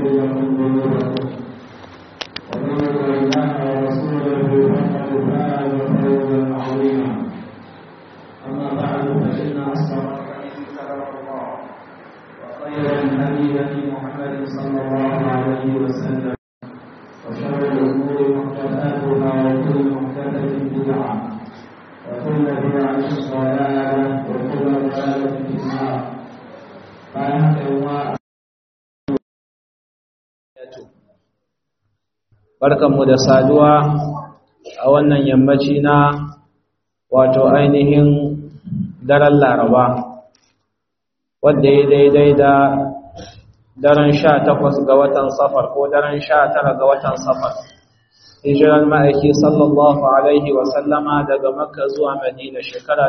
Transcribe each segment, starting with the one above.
لكم ذنوبكم ومن يطع الله ورسوله فقد فاز فوزا عظيما اما بعد فان اصدق الحديث كلام الله وخير الهدي هدي محمد صلى الله عليه وسلم وشر الامور محدثاتها وكل محدثه بدعه وكل بدعه ضلاله وكل ضلاله في النار barkanmu da saduwa a wannan yammaci na wato ainihin daren laraba wadda ya daidai da daren sha takwas ga watan safar ko daren sha tara ga watan safar hijiran ma'aiki sallallahu alaihi wasallama daga makka zuwa madina shekara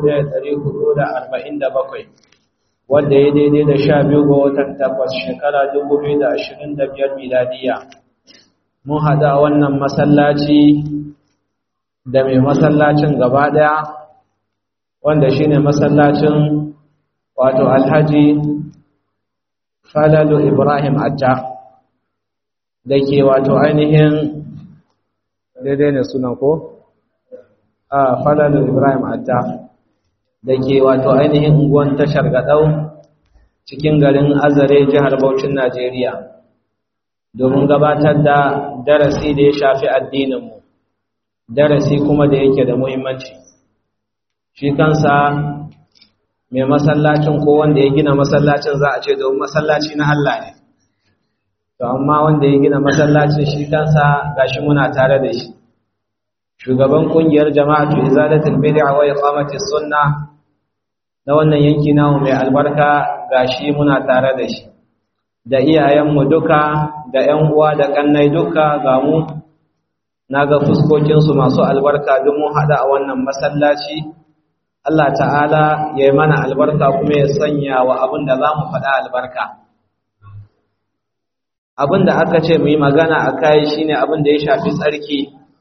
1447 wadda ya daidai da sha biyu ga watan takwas shekara 2025 miladiya mun haɗa wannan masallaci da mai masallacin gaba ɗaya wanda shine masallacin wato alhaji falalu ibrahim atta da ke wato ainihin daidai ne sunan ko? a falalu ibrahim atta da ke wato ainihin unguwan tashar gaɗau cikin garin azare jihar Bauchin najeriya domin gabatar da darasi da ya shafi addininmu darasi kuma da yake da muhimmanci shi kansa mai masallacin ko wanda ya gina masallacin za a ce domin masallaci na Allah ne to amma wanda ya gina masallacin shi kansa gashi muna tare da shi shugaban kungiyar jama'atu izalatul bid'a wa iqamatis sunna na wannan yanki namu mai albarka gashi muna tare da shi da iyayenmu duka da ‘yan uwa da ƙannai duka ga mu na ga fuskokinsu masu albarka don mu haɗa a wannan masallaci Allah ta'ala ya yi mana albarka kuma ya sanya wa abin da za mu faɗa albarka abin da aka ce mu yi magana a kayi shi ne abin da ya shafi tsarki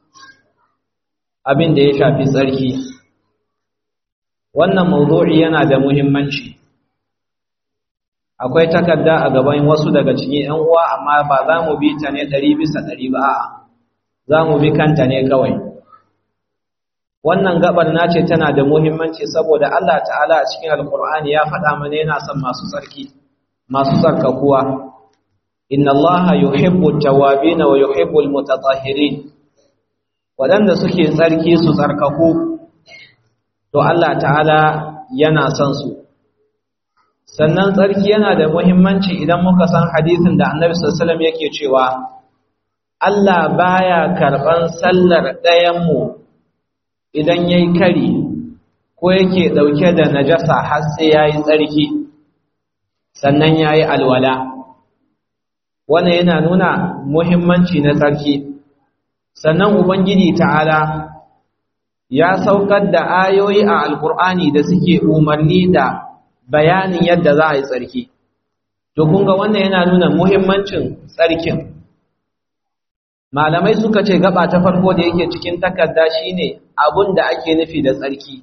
abin da ya shafi tsarki wannan mawdu'i yana da muhimmanci akwai takarda a gaban wasu daga cikin ‘yan uwa amma ba za mu bi ta ne ɗari bisa ɗari ba a za mu bi kanta ne kawai wannan gabar na ce tana da muhimmanci saboda Allah ta'ala a cikin alkur'ani ya faɗa mana yana son masu tsarki masu tsarkakuwa inna Allah yuhibbu tawabin wa yuhibbu almutatahhirin waɗanda suke tsarki su tsarkaku to Allah ta'ala yana son su sannan tsarki yana da muhimmanci idan muka san hadisin da annabi sallallahu yake cewa Allah baya karban sallar ɗayanmu idan yayi kari ko yake dauke da najasa har sai yayi tsarki sannan yayi alwala wannan yana nuna muhimmanci na tsarki sannan ubangiji ta'ala ya saukar da ayoyi a alkur'ani da suke umarni da bayanin yadda za a yi tsarki. To, kunga wannan yana nuna muhimmancin tsarkin. Malamai suka ce gaba ta farko da yake cikin takarda shine abun da ake nufi da tsarki.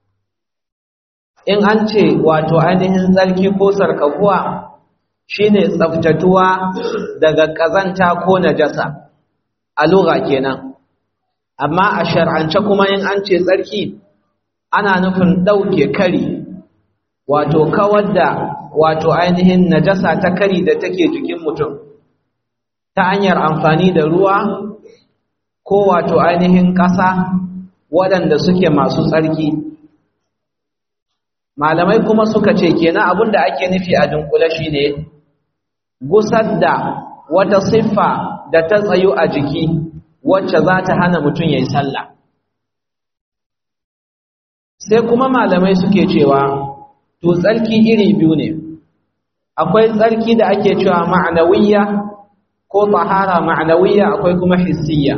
In an ce wato ainihin tsarki ko sarkakuwa shine tsaftatuwa daga ƙazanta ko najasa, a lura kenan. Amma a shar'ance kuma in an ce tsarki, ana nufin ɗauke kari wato kawar da wato ainihin najasa ta kari da take jikin mutum ta hanyar amfani da ruwa ko wato ainihin ƙasa waɗanda suke masu tsarki malamai kuma suka ce kenan abin da ake nufi a dunkule shine gusar da wata siffa da ta tsayu a jiki wacce za ta hana mutum ya yi sallah sai kuma malamai suke cewa to tsarki iri biyu ne akwai tsarki da ake cewa ma'anawiyya ko tahara ma'anawiyya akwai kuma hissiyya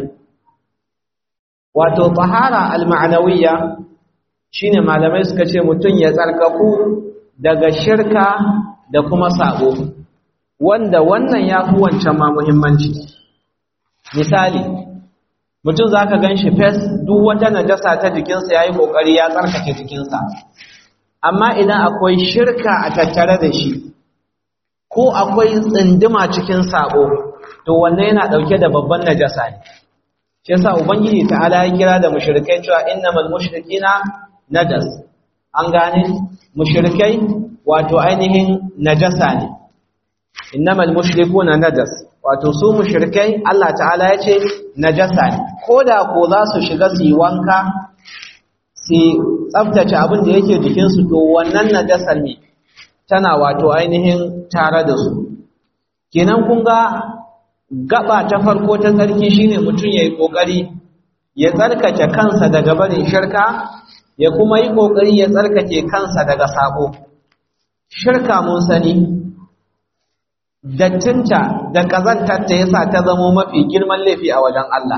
wato tahara al-ma'anawiyya shine malamai suka ce mutum ya tsarkaku daga shirka da kuma sabo wanda wannan ya fi wancan ma muhimmanci misali mutum za ka gan shi fes duk wata najasa ta jikinsa ya yi ƙoƙari ya tsarkake jikinsa amma idan akwai shirka a tattare da shi ko akwai tsinduma cikin sabo to wannan yana dauke da babban najasa ne shi yasa ubangiji ta'ala ya kira da mushrikai cewa innamal mushrikina najas an gane mushrikai wato ainihin najasa ne innamal mushrikuna najas wato su mushrikai Allah ta'ala ya ce najasa ne koda ko za su shiga su yi wanka su tsaftace abin da yake jikinsu to wannan najasar ne tana wato ainihin tare da su kenan kun ga gaba ta farko ta tsarki shine mutum yayi kokari ya tsarkake kansa daga barin shirka ya kuma yi kokari ya tsarkake kansa daga sabo shirka mun sani dattinta da kazantarta yasa ta zamo mafi girman laifi a wajen Allah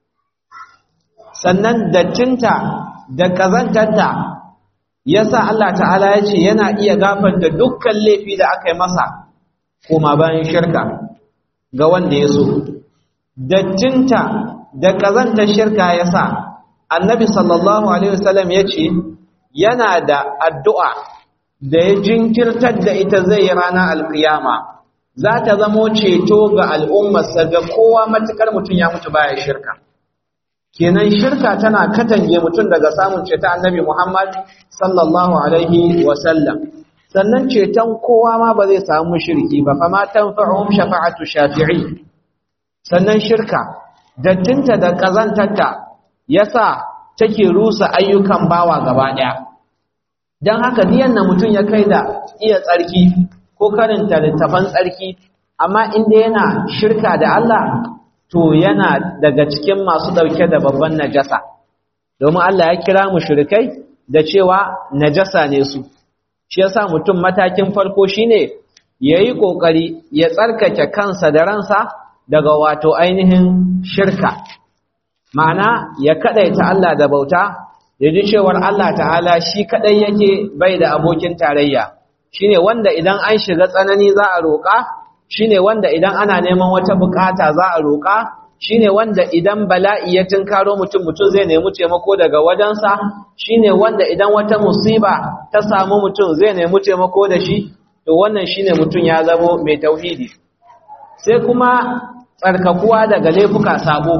sannan dattinta da kazantarta yasa Allah ta'ala ya ce yana iya gafarta dukkan laifi da aka yi masa koma bayan shirka ga wanda ya so dattinta da kazantar shirka yasa annabi sallallahu alaihi wasallam ya ce yana da addu'a da ya jinkirtar da ita zai yi ranar alkiyama za ta zamo ceto ga al'ummarsa ga kowa matukar mutum ya mutu baya shirka kenan shirka tana katange mutum daga samun ceton annabi Muhammad sallallahu alaihi wasallam sannan ceton kowa ma ba zai samu shirki ba fa ma tanfa'uhum shafa'atu shafi'i sannan shirka dattinta da kazantarta yasa take rusa ayyukan bawa gaba daya dan haka diyan na mutum ya kai da iya tsarki ko karanta littafan tsarki amma inda yana shirka da Allah to yana daga cikin masu ɗauke da babban najasa domin Allah ya kira mu shirkai da cewa najasa ne su shi yasa mutum matakin farko shine yayi kokari ya tsarkake kansa da ransa daga wato ainihin shirka ma'ana ya kadaita Allah da bauta ya ji cewar Allah ta'ala shi kadai yake bai da abokin tarayya shine wanda idan an shiga tsanani za a roƙa shine wanda idan ana neman wata bukata za a roƙa shine wanda idan bala'i ya tunkaro mutum mutum zai nemi taimako daga wajensa shine wanda idan wata musiba ta samu mutum zai nemi taimako da shi to wannan shine mutum ya zamo mai tauhidi sai kuma tsarkakuwa daga laifuka sabo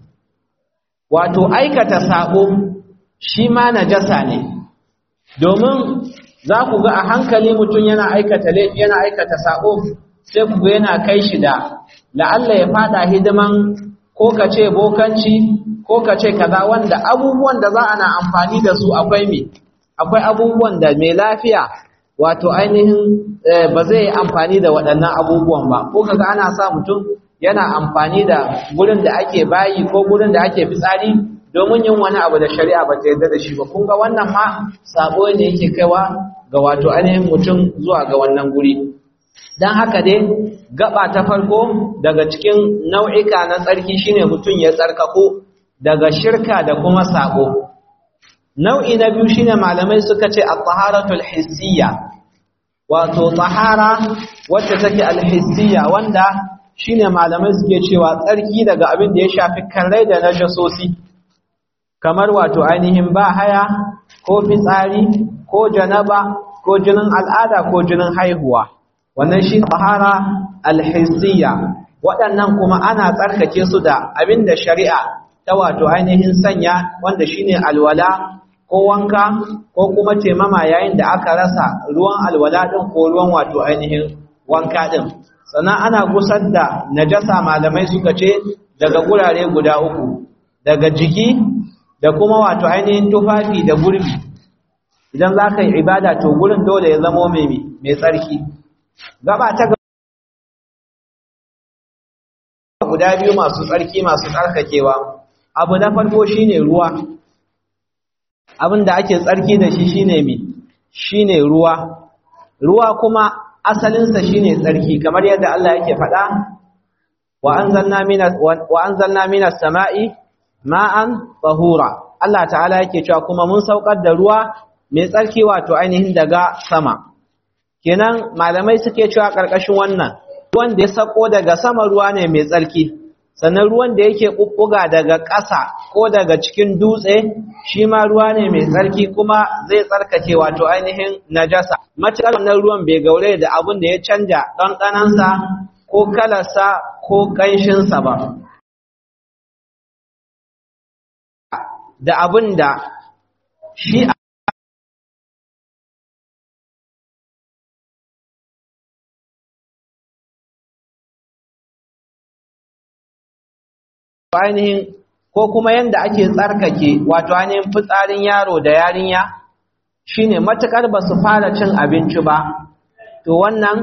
wato aikata sabo shi ma najasa ne domin za ku ga a hankali mutum yana aikata laifi yana aikata sabo sai ku ga yana kai shi da la'alla ya fada hidiman ko ka ce bokanci ko ka ce kaza wanda abubuwan da za a na amfani da su akwai me akwai abubuwan da mai lafiya wato ainihin ba zai yi amfani da waɗannan abubuwan ba ko kaga ana sa mutum yana amfani da gurin da ake bayi ko gurin da ake fitsari domin yin wani abu da shari'a ba ta yarda da shi ba kun ga wannan ma sabo ne yake kaiwa ga wato ainihin mutum zuwa ga wannan guri don haka dai gaba ta farko daga cikin nau'ika na tsarki shine mutum ya tsarkako daga shirka da kuma sabo nau'i na biyu shine malamai suka ce at-taharatul hissiyya wato tahara wacce take al-hissiyya wanda shine malamai suke cewa tsarki daga abin da ya shafi karrai da najasosi kamar wato ainihin ba haya ko fitsari ko janaba ko jinin al'ada ko jinin haihuwa wannan shi tahara alhissiyya waɗannan kuma ana tsarkake su da abinda shari'a ta wato ainihin sanya wanda shine alwala ko wanka ko kuma temama yayin da aka rasa ruwan alwala din ko ruwan wato ainihin wanka din sannan ana gusar da najasa malamai suka ce daga gurare guda uku daga jiki da kuma wato ainihin tufafi da gurbi idan za ka yi ibada to gurin dole ya zamo mai tsarki gaba ta guda biyu masu tsarki masu tsarkakewa abu na farko shine ruwa abin da ake tsarki da shi shine mi shine ruwa ruwa kuma asalinsa shine tsarki kamar yadda Allah yake faɗa wa anzalna minas wa anzalna minas sama'i ma'an tahura Allah ta'ala yake cewa kuma mun saukar da ruwa mai tsarki wato ainihin daga sama kenan malamai suke cewa karkashin wannan ruwan da ya sako daga sama ruwa ne mai tsarki sannan ruwan da yake bubbuga daga ƙasa ko daga cikin dutse shi ma ruwa ne mai tsarki kuma zai tsarkake wato ainihin najasa matuƙar wannan ruwan bai gaure da abin da ya canja ɗanɗanansa ko kalarsa ko ƙanshinsa ba da abin da shi ainihin ko kuma yanda ake tsarkake wato ainihin fitsarin yaro da yarinya shine matukar ba su fara cin abinci ba to wannan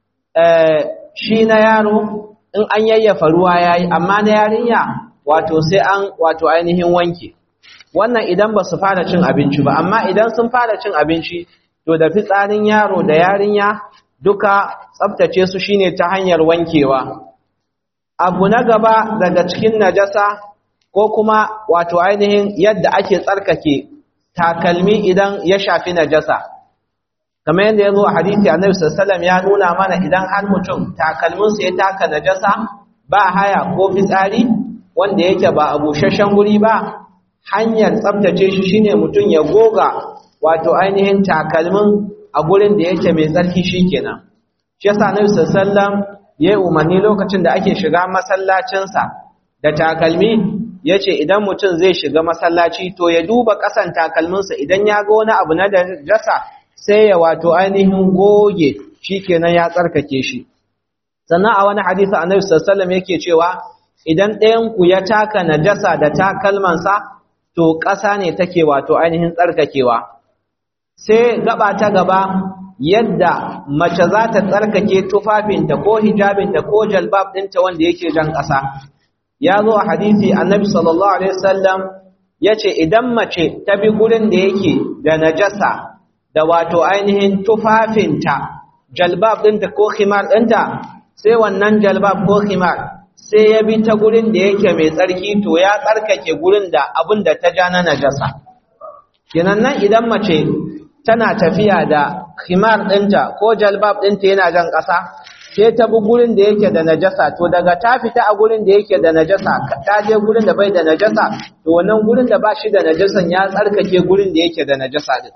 shi na yaro in an yayyafa ruwa yayi amma na yarinya wato sai an wato ainihin wanke wannan idan ba su fara cin abinci ba amma idan sun fara cin abinci to da fitsarin yaro da yarinya duka tsaftace su shine ta hanyar wankewa abu na gaba daga cikin najasa ko kuma wato ainihin yadda ake tsarkake takalmi idan ya shafi najasa kamar yadda ya zo a hadisi annabi sallallahu ya nuna mana idan har mutum takalminsa ya taka najasa ba haya ko fitsari wanda yake ba a busasshen guri ba hanyar tsaftace shi shine mutum ya goga wato ainihin takalmin a gurin da yake mai tsarki shikenan shi yasa annabi sallallahu ya yi umarni lokacin da ake shiga masallacinsa da takalmi ya ce idan mutum zai shiga masallaci to ya duba ƙasan takalminsa idan ya ga wani abu na najasa sai ya wato ainihin goge shi kenan ya tsarkake shi sannan a wani hadisi annabi sallallahu yake cewa idan ɗayan ku ya taka najasa da takalmansa to ƙasa ne take wato ainihin tsarkakewa sai gaba ta gaba yadda mace za ta tsarkake tufafinta ko hijabinta ko jalbab ɗinta wanda yake jan ƙasa ya zo a hadisi annabi sallallahu alaihi wasallam ya ce idan mace ta bi gurin da yake da najasa da wato ainihin tufafinta jalbab ɗinta ko khimar ɗinta sai wannan jalbab ko khimar sai ya bi ta gurin da yake mai tsarki to ya tsarkake gurin da abin da ta ja na najasa kenan nan idan mace tana tafiya da khimar ɗinta ko jalbab ɗinta yana jan ƙasa sai ta bi gurin da yake da najasa to daga ta fita a gurin da yake da najasa ta je gurin da bai da najasa to wannan gurin da ba shi da najasan ya tsarkake gurin da yake da najasa din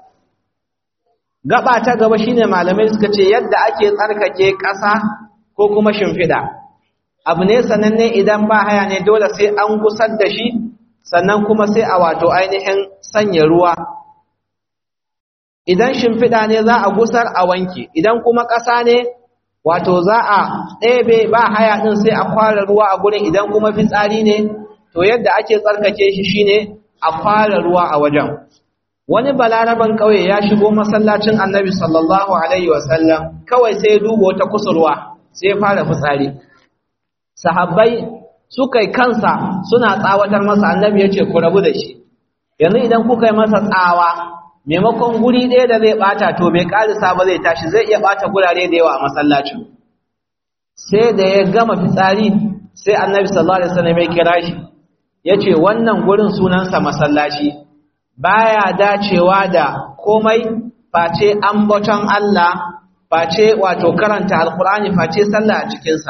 gaba ta gaba shine malamai suka ce yadda ake tsarkake ƙasa ko kuma shimfiɗa abu ne sananne idan ba haya ne dole sai an gusar da shi sannan kuma sai a wato ainihin sanya ruwa idan shimfiɗa ne za a gusar a wanke idan kuma ƙasa ne wato za a ɗebe ba haya ɗin sai a kwara ruwa a gurin idan kuma fitsari ne to yadda ake tsarkake shi shine a kwara ruwa a wajen wani balaraban ƙauye ya shigo masallacin annabi sallallahu alaihi wasallam kawai sai ya duba wata kusurwa sai ya fara fitsari sahabbai suka yi kansa suna tsawatar masa annabi ya ce ku rabu da shi yanzu idan kuka yi masa tsawa maimakon guri ɗaya da zai ɓata to bai ƙarisa ba zai tashi zai iya ɓata gurare da yawa a masallacin sai da ya gama fitsari sai annabi sallallahu alaihi wasallam ya kira shi ya ce wannan gurin sunansa masallaci baya dacewa da komai face ambaton Allah face wato karanta alkur'ani face sallah a cikinsa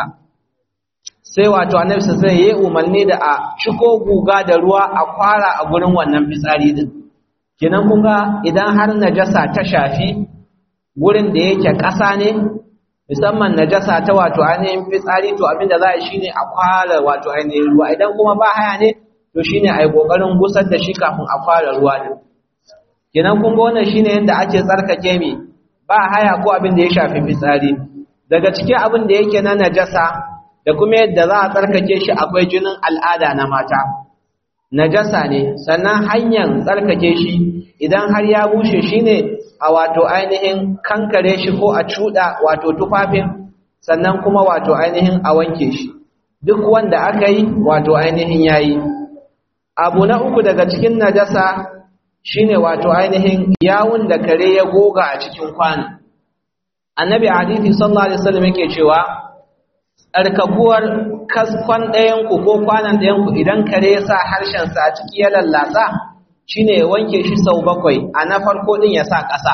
sai wato annabi sallallahu alaihi wasallam ya umarni da a ciko guga da ruwa a kwara a gurin wannan fitsari din kenan kun ga idan har najasa ta shafi gurin da yake ƙasa ne musamman najasa ta wato ainihin fitsari to abinda za a shi ne a kwara wato ainihin ruwa idan kuma ba haya ne to shi ne a yi ƙoƙarin gusar da shi kafin a kwara ruwa din kenan kun ga wannan shi ne yadda ake tsarkake mi ba haya ko abin da ya shafi fitsari daga cikin abin da yake na najasa da kuma yadda za a tsarkake shi akwai jinin al'ada na mata najasa ne sannan hanyar tsarkake shi idan har ya bushe shi ne a wato ainihin kankare shi ko a cuɗa wato tufafin sannan kuma wato ainihin a wanke shi duk wanda aka yi wato ainihin ya yi abu na uku daga cikin najasa shine wato ainihin yawun da kare ya goga a cikin kwana annabi hadithi sallallahu alaihi wasallam yake cewa tsarkakuwar kaskon ɗayanku ko kwanan ɗayanku idan kare ya sa harshensa a ciki ya lallatsa shi ne ya wanke shi sau bakwai a na farko ɗin ya sa ƙasa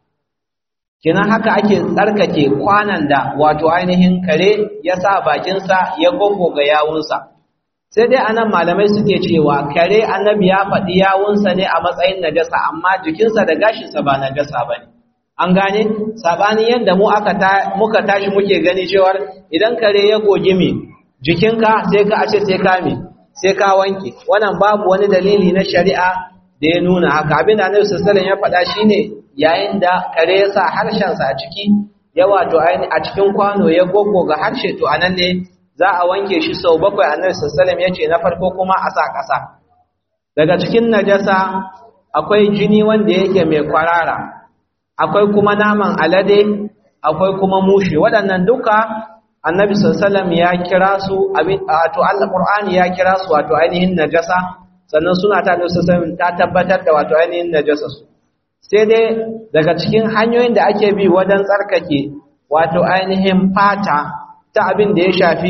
kinan haka ake tsarkake kwanan da wato ainihin kare ya sa bakinsa ya ga yawunsa sai dai anan malamai suke cewa kare annabi ya faɗi yawunsa ne a matsayin najasa amma jikinsa da gashinsa ba najasa ba ne an gane sabanin yadda mu aka ta muka tashi muke gani cewar idan kare ya gogi mi jikinka sai ka ace sai ka mi sai ka wanke wannan babu wani dalili na shari'a da ya nuna haka abin da Annabi sallallahu alaihi wasallam ya faɗa shine yayin da kare ya sa harshen sa a ciki ya wato a cikin kwano ya goggoga harshe to anan ne za a wanke shi sau bakwai Annabi sallallahu alaihi wasallam ya ce na farko kuma a sa ƙasa daga cikin najasa akwai jini wanda yake mai kwarara akwai kuma naman alade akwai kuma mushi waɗannan duka annabi sallallahu ya kira su wato Allah Qur'ani ya kira su wato ainihin najasa sannan suna ta da sallallahu ta tabbatar da wato ainihin najasa su sai dai daga cikin hanyoyin da ake bi wajen tsarkake wato ainihin fata ta abin da ya shafi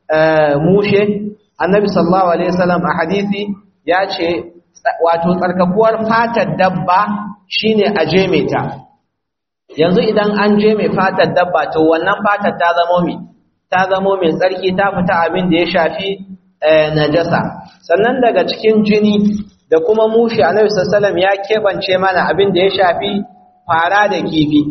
mushe annabi sallallahu alaihi wasallam a hadisi ya ce wato tsarkakuwar fatar dabba shine a jeme ta yanzu idan an je mai fatar dabba to wannan fatar ta zamo mai ta zamo mai tsarki ta fita abin da ya shafi najasa sannan daga cikin jini da kuma mushi annabi sallallahu ya kebance mana abin da ya shafi fara da kifi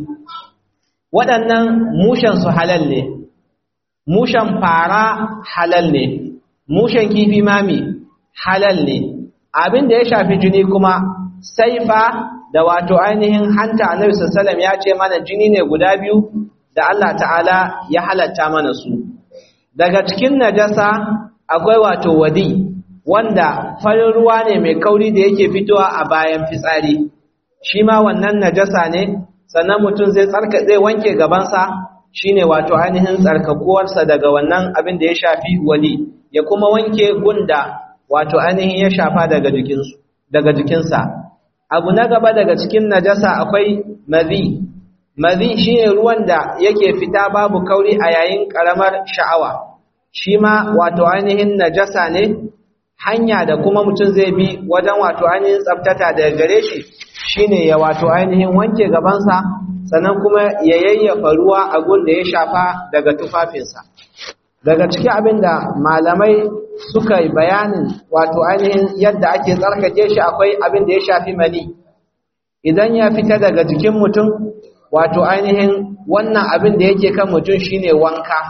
waɗannan mushen su halal ne mushen fara halal ne mushen kifi mami halal ne abin da ya shafi jini kuma saifa da wato ainihin hanta annabi sallallahu ya ce mana jini ne guda biyu da Allah ta'ala ya halatta mana su daga cikin najasa akwai wato wadi wanda farin ruwa ne mai kauri da yake fitowa a bayan fitsari shi ma wannan najasa ne sannan mutum zai tsarka zai wanke gabansa shine wato ainihin tsarkakuwarsa daga wannan abin da ya shafi wali ya kuma wanke gunda wato ainihin ya shafa daga jikinsu daga jikinsa abu na gaba daga cikin najasa akwai mazi mazi shine ruwan da yake fita babu kauri a yayin karamar sha'awa shi ma wato ainihin najasa ne hanya da kuma mutum zai bi wajen wato ainihin tsaftata daga gare shi shine ya wato ainihin wanke gabansa sannan kuma ya yayyafa ruwa a gun da ya shafa daga tufafinsa daga cikin abin da malamai suka yi bayanin wato ainihin yadda ake tsarkake shi akwai abin da ya shafi mani idan ya fita daga jikin mutum wato ainihin wannan abin da yake kan mutum shine wanka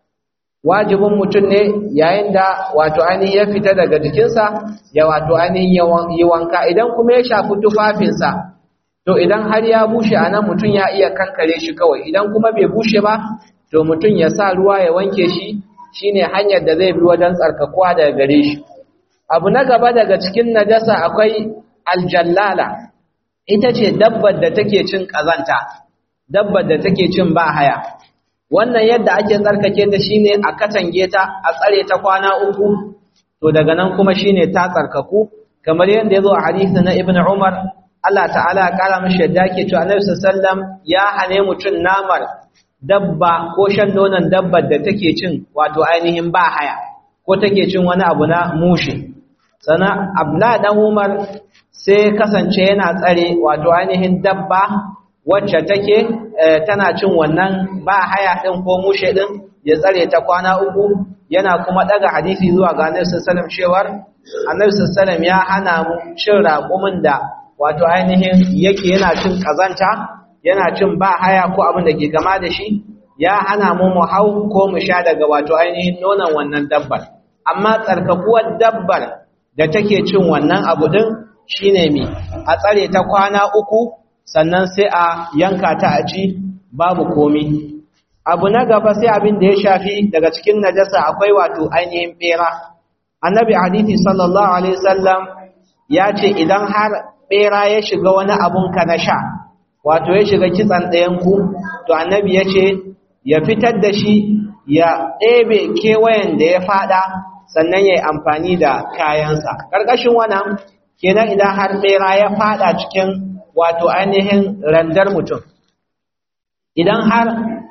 wajibin mutum ne yayin da wato ainihin ya fita daga jikinsa ya wato ainihin yi wanka idan kuma ya shafi tufafinsa to idan har ya bushe a nan mutum ya iya kankare shi kawai idan kuma bai bushe ba to mutum ya sa ruwa ya wanke shi shine hanyar da zai bi wajen tsarkakuwa daga gare shi abu na gaba daga cikin najasa akwai aljallala ita ce dabbar da take cin kazanta dabbar da take cin ba haya wannan yadda ake tsarkake ta shine a katange ta a tsare ta kwana uku to daga nan kuma shine ta tsarkaku kamar yadda ya zo a hadisi na ibnu umar Allah ta'ala ya kara mishi yadda yake cewa Annabi sallallahu ya hane mutun namar dabba ko shan nonon dabbar da take cin wato ainihin ba haya ko take cin wani abu na mushi sana abla dan Umar sai kasance yana tsare wato ainihin dabba wacce take tana cin wannan ba haya din ko mushe din ya tsare ta kwana uku yana kuma daga hadisi zuwa ga Annabi sallallahu alaihi wasallam cewar Annabi sallallahu alaihi ya hana mu cin raƙumin da wato ainihin yake yana cin kazanta yana cin ba haya ko abin da ke gama da shi ya hana mu mu hau ko mu sha daga wato ainihin nonon wannan dabbar amma tsarkakuwar dabbar da take cin wannan abu din shine mi a tsare ta kwana uku sannan sai a yanka ta a ci babu komi abu na gaba sai abin da ya shafi daga cikin najasa akwai wato ainihin bera annabi hadisi sallallahu alaihi wasallam ya ce idan har bera ya shiga wani abun ka na sha wato ya shiga kitsan ɗayan ku to annabi ya ce ya fitar da shi ya ɗebe kewayen da ya fada sannan ya yi amfani da kayansa ƙarƙashin wannan kenan idan har bera ya fada cikin wato ainihin randar mutum idan har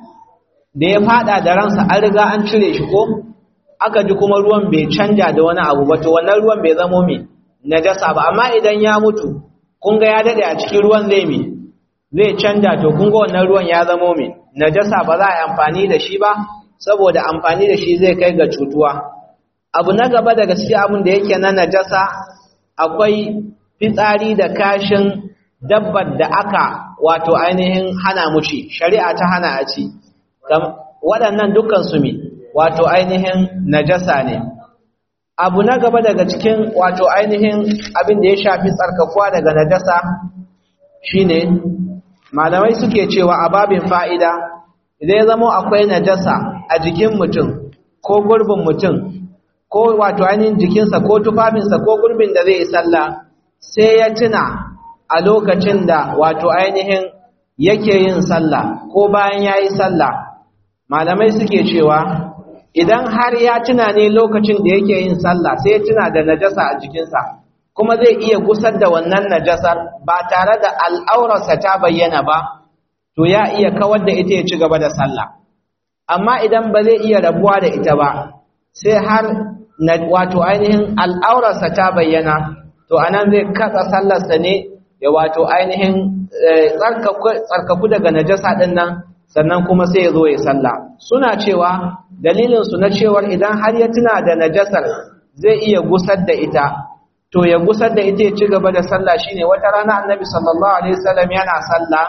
da ya fada da ransa an riga an cire shi ko aka ji kuma ruwan bai canja da wani abu ba to wannan ruwan bai zamo mai najasa ba amma idan ya mutu kun ga ya dade a cikin ruwan zai mai zai canja to kun ga wannan ruwan ya zamo mai najasa ba za a yi amfani da shi ba saboda amfani da shi zai kai ga cutuwa abu na gaba daga cikin abin da yake na najasa akwai fitsari da kashin dabbar da aka wato ainihin hana mu ci shari'a ta hana a ci waɗannan dukkan su mi wato ainihin najasa ne abu na gaba daga cikin wato ainihin abin da ya shafi tsarkakuwa daga najasa shine malamai suke cewa a babin fa'ida idan ya zama akwai najasa a jikin mutum ko gurbin mutum ko wato ainihin jikinsa ko tufafinsa ko gurbin da zai yi sallah sai ya tuna a lokacin da wato ainihin yake yin sallah ko bayan ya yi sallah malamai suke cewa idan har ya tuna ne lokacin da yake yin sallah sai ya tuna da najasa a jikinsa kuma zai iya gusar da wannan najasar ba tare da al'aurarsa ta bayyana ba to ya iya kawar da ita ya ci gaba da sallah amma idan ba zai iya rabuwa da ita ba sai har wato ainihin al'aurarsa ta bayyana to anan zai katsa sallarsa ne ya wato ainihin tsarkaku daga najasa ɗin nan sannan kuma sai ya zo ya sallah suna cewa dalilinsu na cewar idan har ya tuna da najasar zai iya gusar da ita to ya gusar da ita ya ci gaba da sallah shine wata rana annabi sallallahu alaihi wasallam yana sallah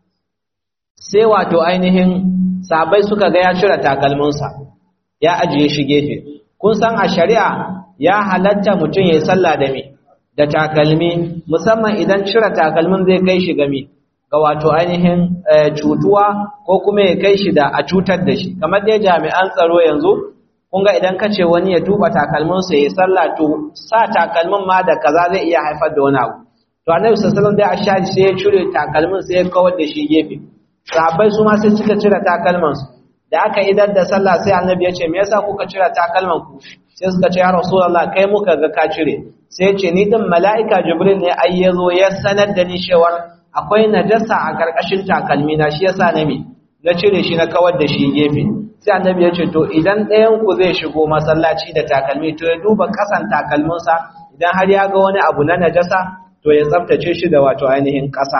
sai wato ainihin sabai suka ga ya cire takalminsa ya ajiye shi gefe kun san a shari'a ya halatta mutum ya yi sallah da me da takalmi musamman idan cire takalmin zai kai shi game ga wato ainihin cutuwa ko kuma ya kai shi da a cutar da shi kamar dai jami'an tsaro yanzu kun ga idan kace wani ya tuba takalminsa ya yi sallah to sa takalmin ma da kaza zai iya haifar da wani abu to annabi sallallahu alaihi wasallam dai ashari sai ya cire takalmin sai ya kawar da shi gefe sahabbai su ma sai suka cire takalman su da aka idar da sallah sai annabi ya ce me yasa kuka cire takalman ku sai suka ce ya rasulullah kai muka ga ka cire sai ya ce ni din mala'ika jibril ne ai yazo ya sanar da ni cewa akwai najasa a karkashin takalmi na shi yasa na me na cire shi na kawar da shi gefe sai annabi ya ce to idan ɗayan ku zai shigo masallaci da takalmi to ya duba kasan takalminsa idan har ya ga wani abu na najasa to ya tsaftace shi da wato ainihin ƙasa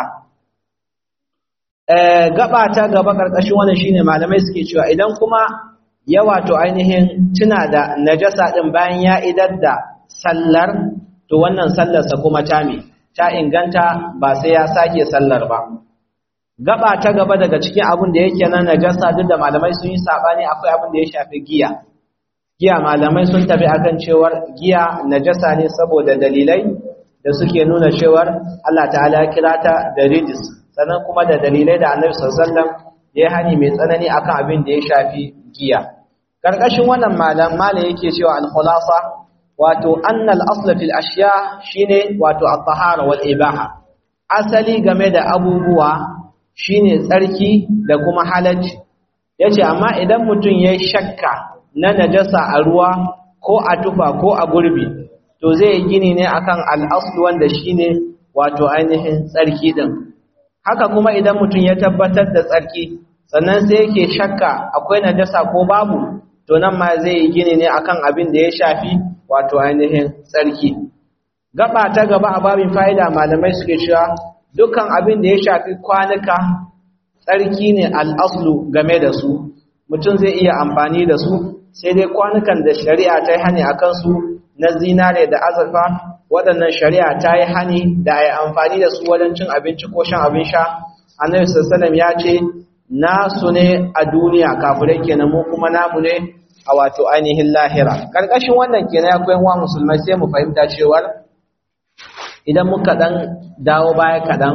gaba ta gaba ƙarƙashin wannan shine malamai suke cewa idan kuma ya wato ainihin tuna da najasa ɗin bayan ya idar da sallar to wannan sallarsa kuma ta me ta inganta ba sai ya sake sallar ba gaba ta gaba daga cikin abin da yake nan najasa duk da malamai sun yi sabani akwai abin da ya shafi giya giya malamai sun tafi akan cewar giya najasa ne saboda dalilai da suke nuna cewar Allah ta'ala ya kira ta da rijis sannan kuma da dalilai da Annabi sallallahu alaihi wasallam ya hani mai tsanani akan abin da ya shafi giya karkashin wannan malam malam yake cewa al-khulasa wato anna al-asl fil ashya shine wato at-tahara wal ibaha asali game da abubuwa shine tsarki da kuma halacci yace amma idan mutum yayi shakka na najasa a ruwa ko a tufa ko a gurbi to zai yi gini ne akan al-asl wanda shine wato ainihin tsarki din haka kuma idan mutum ya tabbatar da tsarki sannan sai yake shakka akwai najasa ko babu to nan ma zai yi gini ne akan abin da ya shafi wato ainihin tsarki gaba ta gaba a babin fa'ida malamai suke cewa dukkan abin da ya shafi kwanuka tsarki ne al'aslu game da su mutum zai iya amfani da su sai dai kwanukan da shari'a ta yi hani a kansu na zinare da azurfa waɗannan shari'a ta yi hani da a yi amfani da su wajen cin abinci ko shan abin sha annabi sallallahu ya ce nasu ne a duniya kafirai kenan mu kuma namu ne a wato ainihin lahira karkashin wannan kenan ya koyan wa musulmai sai mu fahimta cewar idan muka dan dawo baya kadan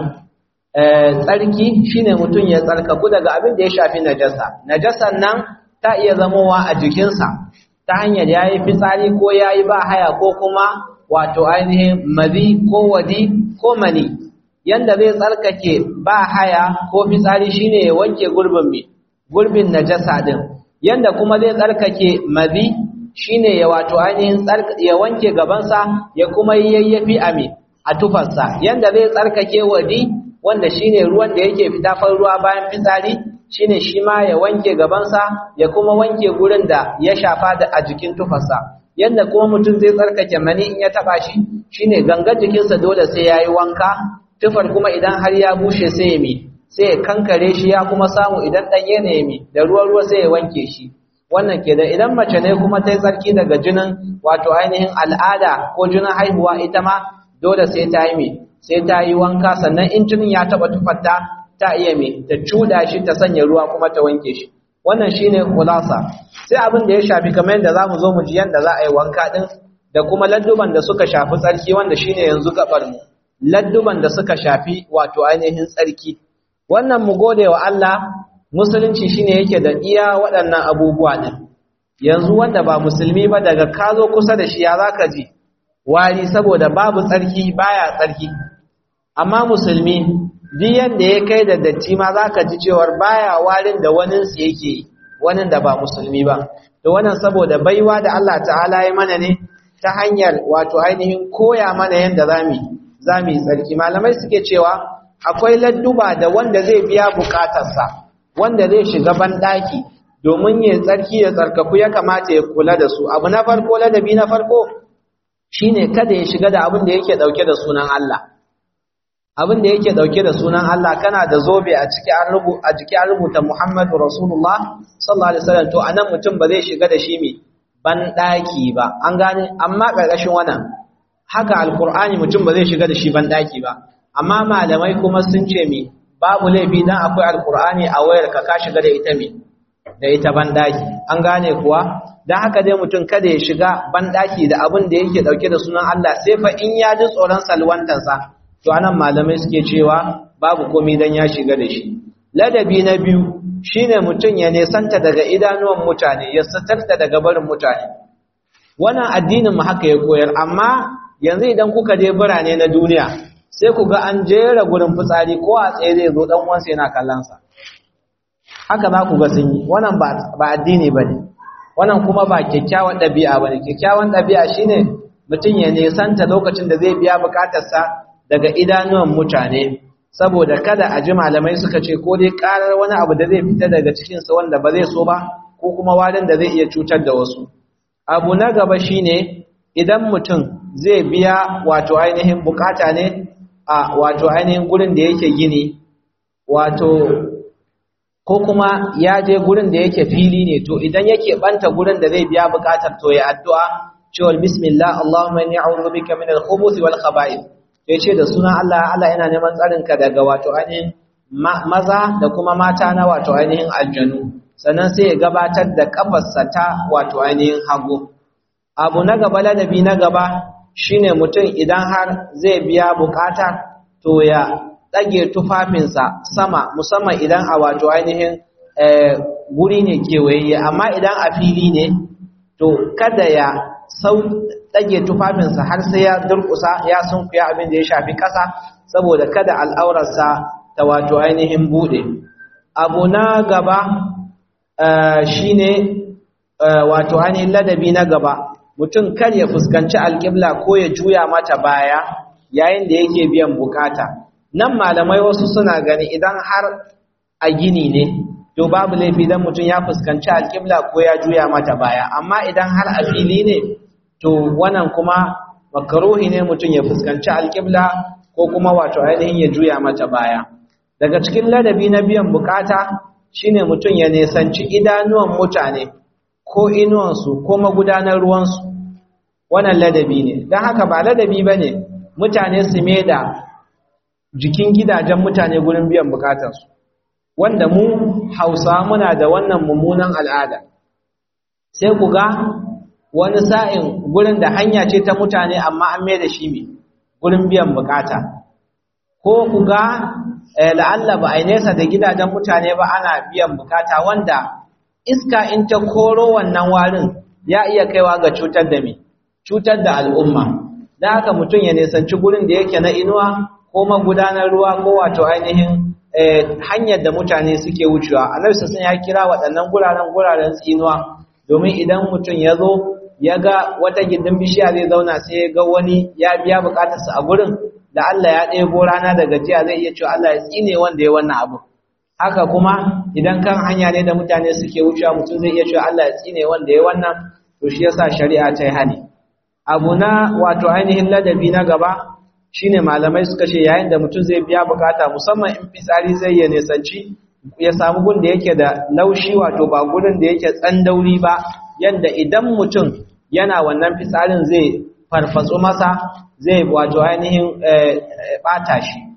tsarki shine mutum ya tsarkaku daga abin da ya shafi najasa najasan nan ta iya zamowa a jikinsa ta hanyar yayi fitsari ko yayi ba haya ko kuma wato ainihin mazi ko wadi ko mani yanda zai tsarkake ba haya ko fitsari shine ya wanke gurbin mai gurbin najasa din yanda kuma zai tsarkake mazi shine ya wato ainihin ya wanke gabansa ya kuma yayyafi a me a tufarsa yanda zai tsarkake wadi wanda shine ruwan da yake fita fan ruwa bayan fitsari shine shi ma ya wanke gabansa ya kuma wanke gurin da ya shafa da a jikin tufarsa yanda kuma mutum zai tsarkake mani in ya taba shi shine gangar jikinsa dole sai yayi wanka tufar kuma idan har ya bushe sai ya mi sai ya kankare shi ya kuma samu idan ɗanye ne mi da ruwa ruwa sai ya wanke shi wannan ke da idan mace ne kuma ta yi tsarki daga jinin wato ainihin al'ada ko jinin haihuwa ita ma dole sai ta yi mi sai ta yi wanka sannan in jinin ya taɓa tufarta ta iya me ta cuda shi ta sanya ruwa kuma ta wanke shi wannan shine kulasa sai abin da ya shafi kamar yadda zamu zo mu ji yanda za a yi wanka din da kuma ladduban da suka shafi tsarki wanda shine yanzu gabar mu ladduban da suka shafi wato ainihin tsarki wannan mu gode wa Allah musulunci shine yake da iya waɗannan abubuwa din yanzu wanda ba musulmi ba daga ka zo kusa da shi ya zaka ji wari saboda babu tsarki baya tsarki amma musulmi duk yanda ya kai da datti ma zaka ji cewar baya warin da wanin su yake wanin da ba musulmi ba to wannan saboda baiwa da Allah ta'ala ya mana ne ta hanyar wato ainihin koya mana yanda zamu zamu yi tsarki malamai suke cewa akwai ladduba da wanda zai biya bukatarsa wanda zai shiga banɗaki domin ya tsarki ya tsarkaku ya kamata ya kula da su abu na farko ladabi na farko shine kada ya shiga da abin da yake dauke da sunan Allah abin da yake dauke da sunan Allah kana da zobe a ciki an rubu a jiki an rubuta Muhammadu Rasulullah sallallahu alaihi wasallam to anan mutum ba zai shiga da shi me banɗaki ba an gane amma karkashin wannan haka alqur'ani mutum ba zai shiga da shi banɗaki ba amma malamai kuma sun ce me babu laifi dan akwai alqur'ani a wayar ka ka shiga da ita me da ita banɗaki an gane kuwa dan haka dai mutum kada ya shiga banɗaki da abin da yake dauke da sunan Allah sai fa in ya ji tsoron salwantansa to anan malamai suke cewa babu komai dan ya shiga da shi ladabi na biyu shine mutum ya nesanta daga idanuwan mutane ya satarta daga barin mutane wannan addinin mu haka ya koyar amma yanzu idan kuka je birane na duniya sai ku ga an jera gurin fitsari ko a tsaye zai zo dan uwansa yana kallon sa haka za ku ga sun yi wannan ba addini ba ne wannan kuma ba kyakkyawan ɗabi'a ba ne kyakkyawan ɗabi'a shine mutum ya nesanta lokacin da zai biya bukatarsa daga idanuwan mutane saboda kada a ji malamai suka ce ko dai ƙarar wani abu da zai fita daga cikinsa wanda ba zai so ba ko kuma warin da zai iya cutar da wasu abu na gaba shine idan mutum zai biya wato ainihin bukata ne a wato ainihin gurin da yake gini wato ko kuma ya je gurin da yake fili ne to idan yake banta gurin da zai biya bukatar to ya addu'a cewa bismillah Allahumma inni a'udhu bika min al-khubuthi wal khaba'ith ya ce da sunan Allah Allah yana neman tsarin ka daga wato ainihin maza da kuma mata na wato ainihin aljanu sannan sai ya gabatar da kafarsa ta wato ainihin hagu abu na gaba ladabi na gaba shine mutum idan har zai biya bukata to ya ɗage tufafinsa sama musamman idan a wato ainihin guri ne kewaye amma idan a fili ne to kada ya sau ɗage tufafinsa har sai ya durƙusa ya sunkuya abin da ya shafi ƙasa saboda kada al'aurarsa ta wato ainihin buɗe abu na gaba shine wato ainihin ladabi na gaba mutum kar ya fuskanci alƙibla ko ya juya mata baya yayin da yake biyan bukata nan malamai wasu suna gani idan har a gini ne to babu laifi dan mutum ya fuskanci alƙibla ko ya juya mata baya amma idan har a fili ne to wannan kuma makaruhi ne mutum ya fuskanci alƙibla ko kuma wato ainihin ya juya mata baya daga cikin ladabi na biyan bukata shine mutum ya nesanci idanuwan mutane ko inuwansu ko magudanar ruwansu wannan ladabi ne don haka ba ladabi ba ne mutane su da jikin gidajen mutane gurin biyan bukatarsu wanda mu hausa muna da wannan mummunan al'ada sai ku ga wani sa'in gurin da hanya ce ta mutane amma an mai da shi mai gurin biyan bukata ko ku ga la'alla ba a yi nesa da gidajen mutane ba ana biyan bukata wanda iska in ta koro wannan warin ya iya kaiwa ga cutar da mai cutar da al'umma da haka mutum ya nisanci gurin da yake na inuwa ko magudanar ruwa ko wato ainihin hanyar da mutane suke wucewa annabi sassan ya kira waɗannan guraren guraren tsinuwa domin idan mutum ya zo ya ga wata gindin bishiya zai zauna sai ya ga wani ya biya bukatarsa a gurin da Allah ya ɗebo rana da gajiya zai iya cewa Allah ya tsine wanda ya wannan abu haka kuma idan kan hanya ne da mutane suke wucewa mutum zai iya cewa Allah ya tsine wanda ya wannan to shi yasa shari'a ta yi hani abu na wato ainihin ladabi na gaba shine malamai suka ce yayin da mutum zai biya bukata musamman in fitsari zai ya nisanci ya samu gun da yake da laushi wato ba gurin da yake tsandauri ba yanda idan mutum yana wannan fitsarin zai farfatsu masa zai wato ainihin bata shi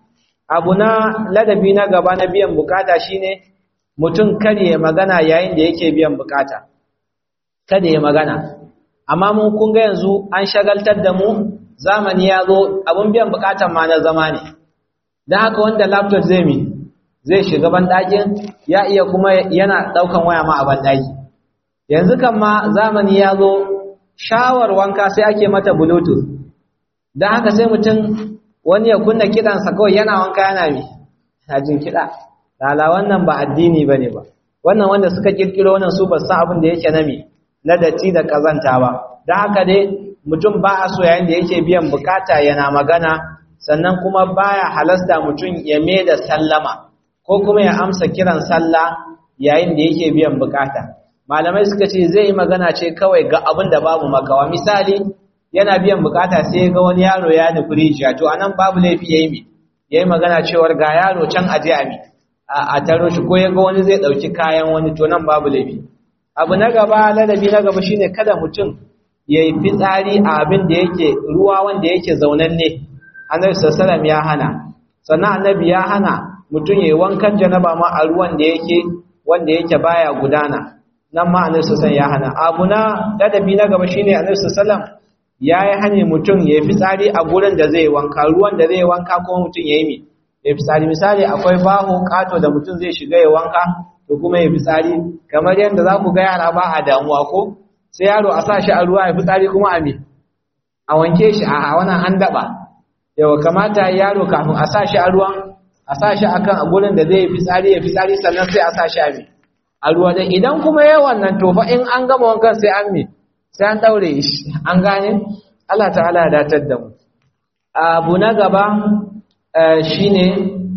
abu na ladabi na gaba na biyan bukata shine mutum kada ya magana yayin da yake biyan bukata kada ya magana amma mun kun ga yanzu an shagaltar da mu zamani ya zo abun biyan bukatan ma na zama ne don haka wanda laptop zai mi zai shiga banɗakin ya iya kuma yana ɗaukan waya ma a banɗaki yanzu kan ma zamani ya zo shawar wanka sai ake mata bluetooth don haka sai mutum wani ya kunna kiɗansa kawai yana wanka yana mi na jin kiɗa lala wannan ba addini ba ne ba wannan wanda suka ƙirƙiro wannan su ba san abin da yake na mi na datti da ƙazanta ba don haka dai mutum ba a so yayin da yake biyan bukata yana magana sannan kuma baya halasta mutum ya mai da sallama ko kuma ya amsa kiran sallah yayin da yake biyan bukata malamai suka ce zai yi magana ce kawai ga abin da babu makawa misali yana biyan bukata sai ga wani yaro ya nufi rijiya to anan babu laifi yayi mi yayi magana cewar ga yaro can aje a mi a taro shi ko ya ga wani zai dauki kayan wani to nan babu laifi abu na gaba ladabi na gaba shine kada mutum yayi fitsari a abin da yake ruwa wanda yake zaunanne annabi sallallahu ya hana sannan annabi ya hana mutum yayi wankan janaba ma a ruwan da yake wanda yake baya gudana nan ma annabi sallallahu ya hana abu na ladabi na gaba shine annabi sallallahu yayi hane mutum yayi fitsari a gurin da zai wanka ruwan da zai wanka kuma mutum yayi mi yayi fitsari misali akwai baho kato da mutum zai shiga ya wanka to kuma yayi fitsari kamar yadda za ku ga yara ba a damuwa ko sai yaro a sa shi a ruwa ya fitsari kuma a me a wanke shi a wannan an daba yawa kamata yaro kafin a sa shi a ruwan a sa shi akan a gurin da zai yi fitsari ya fitsari sannan sai a sa shi a me a ruwa dan idan kuma yayi wannan to fa in an gama wankan sai an me sai an daure shi an gane Allah ta'ala ya datar da mu abu na gaba shine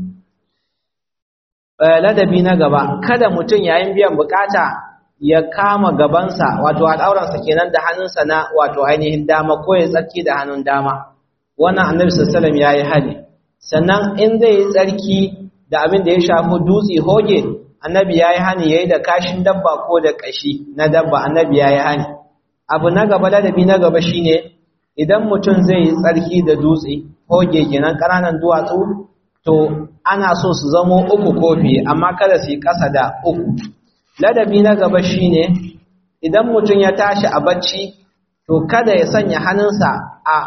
ladabi na gaba kada mutum yayin biyan bukata ya kama gabansa wato al'auransa kenan da hannunsa na wato ainihin dama ko ya tsarki da hannun dama wannan annabi sallallahu ya yi hali sannan in zai yi tsarki da abin da ya shafi dutse hoge annabi ya yi hani yayi da kashin dabba ko da kashi na dabba annabi ya yi hani abu na gaba ladabi na gaba shine idan mutum zai yi tsarki da dutse hoge kenan ƙananan duwatsu to ana so su zamo uku kofi amma kada su yi ƙasa da uku ladabi na gaba shine idan mutum ya tashi a bacci to kada ya sanya hannunsa a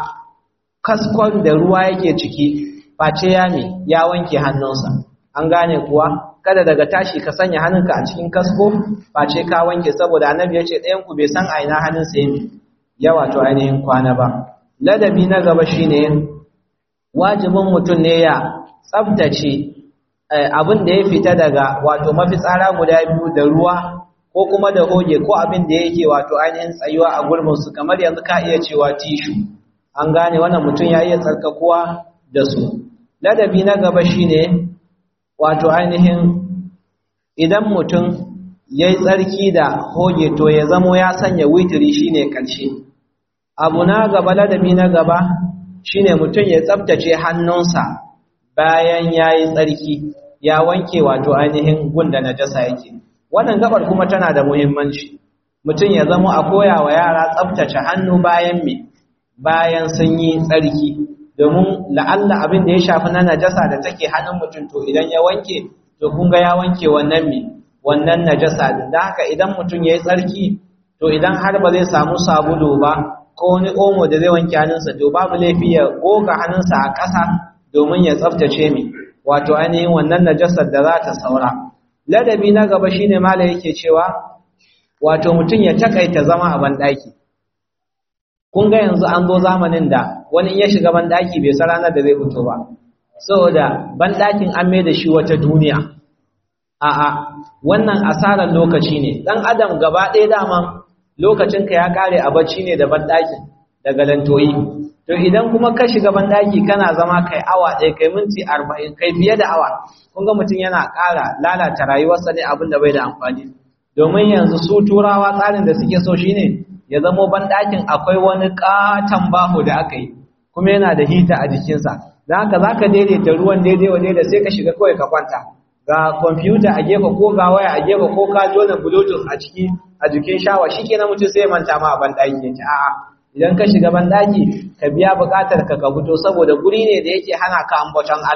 kaskon da ruwa yake ciki face ya me ya wanke hannunsa an gane kuwa kada daga tashi ka sanya hannunka a cikin kasko face ka wanke saboda annabi ya ce ɗayan ku bai san a ina hannunsa ya ya wato ainihin kwana ba ladabi na gaba shine wajibin mutum ne ya tsaftace abin da ya fita daga wato mafitsara guda biyu da ruwa ko kuma da hoge ko abin da yake wato ainihin tsayuwa a gurbinsu kamar yanzu ka iya cewa tishu an gane wannan mutum ya iya tsarkakuwa da su ladabi na gaba shine wato ainihin idan mutum ya yi tsarki da hoge to ya zamo ya sanya witiri shine ƙarshe abu na gaba ladabi na gaba shine mutum ya tsabtace hannunsa bayan ya yi tsarki ya wanke wato ainihin gunda najasa yake wannan gabar kuma tana da muhimmanci mutum ya zama a koya wa yara tsabtace hannu bayan me bayan sun yi tsarki domin la'alla abin da ya shafi na najasa da take hannun mutum to idan ya wanke to kun ga ya wanke wannan me wannan najasa din da haka idan mutum ya yi tsarki to idan har ba zai samu sabulu ba ko wani omo da zai wanke hannunsa to babu laifi ya goga hannunsa a ƙasa domin ya tsaftace mi wato ainihin wannan najasar da za ta saura ladabi na gaba shine mala yake cewa wato mutum ya takaita zama a banɗaki kun ga yanzu an zo zamanin da wani in ya shiga banɗaki bai san ranar da zai fito ba saboda banɗakin an mai da shi wata duniya a'a wannan asarar lokaci ne dan adam gaba ɗaya dama lokacinka ya kare a bacci ne da banɗakin daga lantoyi to idan kuma ka shiga banɗaki kana zama kai awa ɗaya kai minti arba'in kai fiye da awa kun ga mutum yana ƙara lalata rayuwarsa ne abin da bai da amfani domin yanzu su turawa tsarin da suke so shine ya zamo banɗakin akwai wani ƙaton baho da aka yi kuma yana da hita a jikinsa don haka za ka daidaita ruwan daidai wa daidai sai ka shiga kawai ka kwanta ga kwamfuta a gefe ko ga waya a gefe ko ka jona bluetooth a ciki a jikin shawa shi kenan mutum sai manta ma a banɗaki ya ce a'a idan ka shiga banɗaki ka biya buƙatar ka ka fito saboda guri ne da yake hana ka ambaton Allah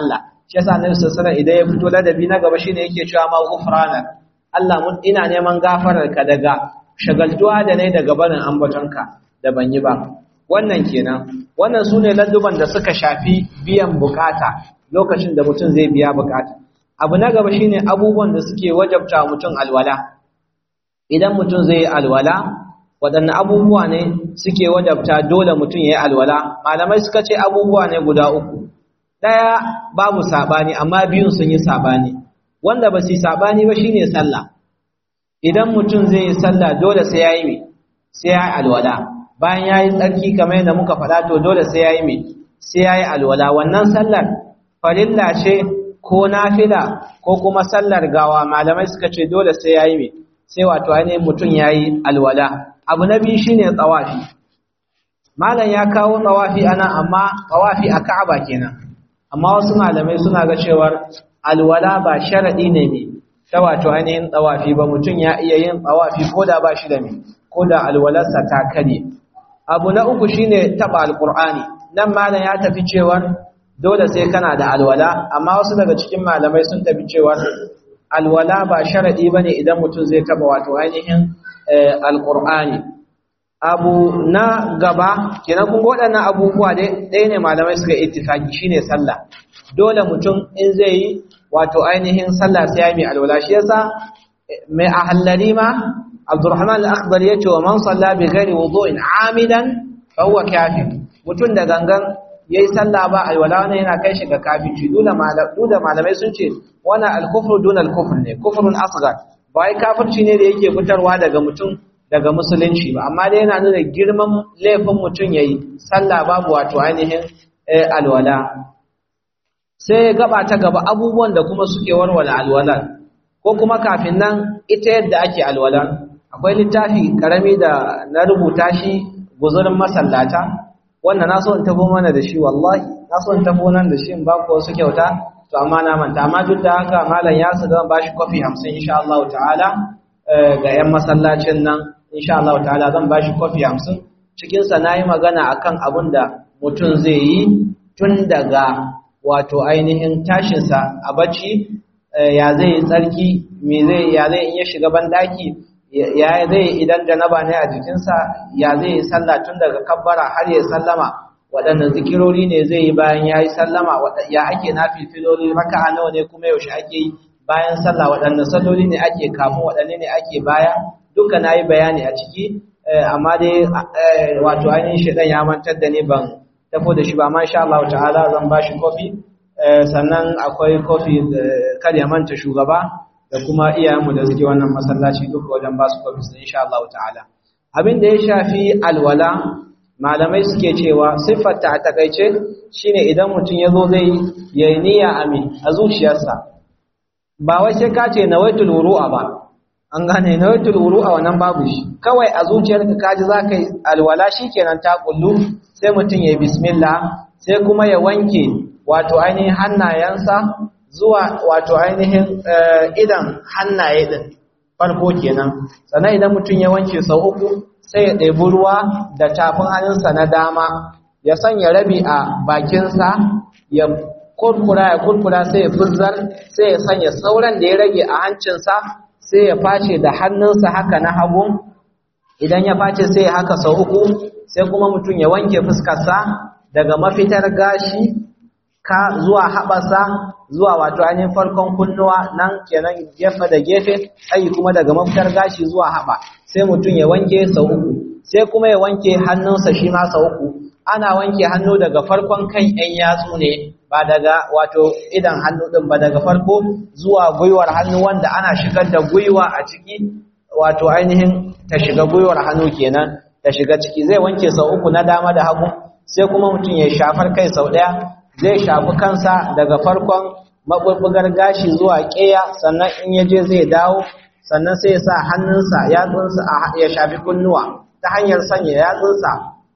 shi yasa annabi sallallahu alaihi idan ya fito ladabi na gaba shine yake cewa ma ghufranak Allah mun ina neman gafarar ka daga shagaltuwa da nayi daga barin ambatonka da ban yi ba wannan kenan wannan sune ladduban da suka shafi biyan bukata lokacin da mutum zai biya bukata abu na gaba shine abubuwan da suke wajabta mutum alwala idan mutum zai yi alwala waɗanne abubuwa ne suke wajabta dole mutum ya yi alwala malamai suka ce abubuwa ne guda uku ɗaya babu saɓani amma biyun sun yi saɓani wanda ba su yi saɓani ba shine sallah idan mutum zai yi sallah dole sai ya yi mai sai ya yi alwala bayan ya yi tsarki kamar yadda muka faɗa to dole sai ya yi mai sai ya yi alwala wannan sallar farilla ce ko nafila ko kuma sallar gawa malamai suka ce dole sai ya yi mai sai wato ainihin mutum ya yi alwala abu na biyu shine tsawafi malam ya kawo tsawafi ana amma tsawafi a ka'aba kenan amma wasu malamai suna ga cewar alwala ba sharadi ne ne ta wato ainihin tsawafi ba mutum ya iya yin tsawafi ko da ba shi da me ko da alwalarsa ta kare abu na uku shine taba alqur'ani nan malam ya tafi cewar dole sai kana da alwala amma wasu daga cikin malamai sun tafi cewar alwala ba sharadi bane idan mutum zai taba wato ainihin alqur'ani abu na gaba kenan kun waɗannan abubuwa dai ɗaya ne malamai suka ittifaki shine sallah dole mutum in zai yi wato ainihin sallah sai ya mai alwala shi yasa mai ahallari ma Abdurrahman al-Akhdar yace wa man salla bi ghairi wudu'in amidan fa huwa kafir mutum da gangan yayi sallah ba alwala wannan yana kai shi ga kafirci dole malamai sun ce wannan al-kufru duna al-kufr ne kufrun asghar ba wai kafirci ne da yake fitarwa daga mutum daga musulunci ba amma dai yana nuna girman laifin mutum yayi sallah babu wato ainihin alwala sai gaba ta gaba abubuwan da kuma suke warware alwala ko kuma kafin nan ita yadda ake alwala akwai littafi karami da na rubuta shi guzurin masallata wanda na so in tafo mana da shi wallahi na so in tafo nan da shi in ba ku wasu kyauta to amma na manta amma duk da haka malam ya su zan bashi kofi 50 insha Allah ta'ala ga yan masallacin nan insha Allah ta'ala zan bashi kofi 50 cikin sa nayi magana akan abin da mutum zai yi tun daga wato ainihin tashin sa a bacci ya zai yi tsarki me zai ya zai in ya shiga bandaki ya zai idan janaba ne a jikinsa ya zai yi sallah tun daga kabbara har ya sallama waɗannan zikirori ne zai yi bayan ya yi sallama ya ake na filfiloli raka'a nawa ne kuma yaushe ake yi bayan sallah waɗannan salloli ne ake kamun waɗanne ne ake baya duka na yi bayani a ciki amma dai wato ainihin shaɗan ya mantar da ni ban tafo da shi ba ma sha Allah ta'ala zan ba shi kofi sannan akwai kofi kar ya manta shugaba da kuma iyayenmu da suke wannan masallaci duka wajen ba su kofi sun insha Allah ta'ala abin da ya shafi alwala malamai suke cewa siffarta a takaice shine idan mutum ya zo zai yi niyya amin a zuciyarsa ba wai sai ka ce nawaitul wuru'a ba an gane nawaitul wuru'a wannan babu shi kawai a zuciyarka kaji zaka yi alwala shikenan ta kullu sai mutum ya yi bismillah sai kuma ya wanke wato ainihin hannayensa zuwa wato ainihin idan hannaye din farko kenan sannan idan mutum ya wanke sau uku sai ya ɗebi ruwa da tafin hannunsa na dama ya sanya rabi a bakinsa ya kurkura ya kurkura sai ya fuzzar sai ya sanya sauran da ya rage a hancinsa sai ya face da hannunsa haka na hagu idan ya face sai ya haka sau uku sai kuma mutum ya wanke fuskarsa daga mafitar gashi ka zuwa haɓasa zuwa wato ainihin farkon kunnuwa nan kenan gefe da gefe ayi kuma daga mafitar gashi zuwa haɓa sai mutum ya wanke sau uku sai kuma ya wanke hannunsa shi ma sau uku ana wanke hannu daga farkon kan ‘yan yatsu ne ba daga wato idan hannu ɗin ba daga farko zuwa gwiwar hannu wanda ana shigar da gwiwa a ciki wato ainihin ta shiga gwiwar hannu kenan ta shiga ciki zai wanke sau uku na dama da hagu sai kuma mutum ya shafar kai sau ɗaya zai shafi kansa daga farkon maɓulɓugar gashi zuwa ƙeya sannan in ya je zai dawo sannan sai ya sa hannunsa yatsunsa ya shafi kunnuwa ta hanyar sanya yatsunsa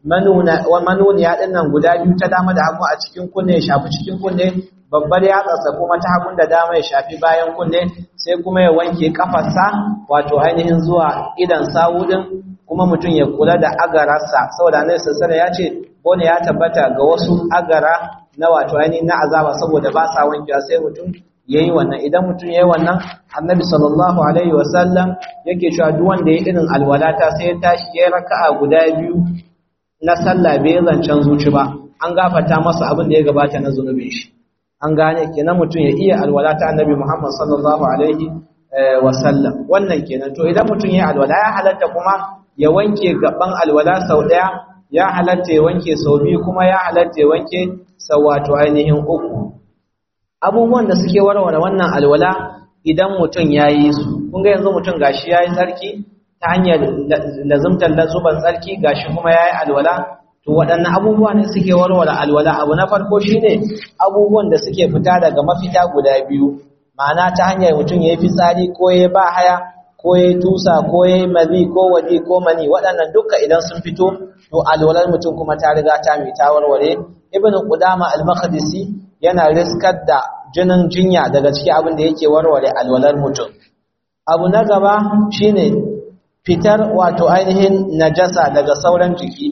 manuniya ɗin nan guda biyu ta dama da hagu a cikin kunne ya shafi cikin kunne babbar yatsarsa kuma ta hagun da dama ya shafi bayan kunne sai kuma ya wanke kafarsa wato ainihin zuwa idan sawu ɗin kuma mutum ya kula da agararsa saboda annabi sallallahu ya ce bone ya tabbata ga wasu agara na wato ainihin na azaba saboda ba sa wankewa sai mutum yayi wannan idan mutum yayi wannan annabi sallallahu alaihi wasallam yake cewa duk wanda yayi irin alwalata sai ya tashi yayi raka'a guda biyu na sallah bai zancen zuci ba an gafarta masa abin da ya gabata na zunubin shi an gane kenan mutum ya iya alwalata annabi Muhammad sallallahu alaihi wasallam wannan kenan to idan mutum yayi alwala ya halatta kuma ya wanke gaban alwala sau daya ya halatta ya wanke sau biyu kuma ya halatta ya wanke sau wato ainihin uku abubuwan da suke warware wannan alwala idan mutum ya yi su kun ga yanzu mutum gashi ya yi tsarki ta hanyar lazumtar lazuban tsarki gashi kuma ya yi alwala to waɗannan abubuwa ne suke warware alwala abu na farko shine abubuwan da suke fita daga mafita guda biyu ma'ana ta hanyar mutum ya yi fitsari ko ya ba haya ko ya yi tusa ko ya yi mazi ko waje ko mani waɗannan duka idan sun fito to alwalar mutum kuma ta riga ta mai ta warware ibn qudama al-maqdisi yana riskar da jinin jinya daga cikin abin da yake warware alwalar mutum abu na gaba shine fitar wato ainihin najasa daga sauran jiki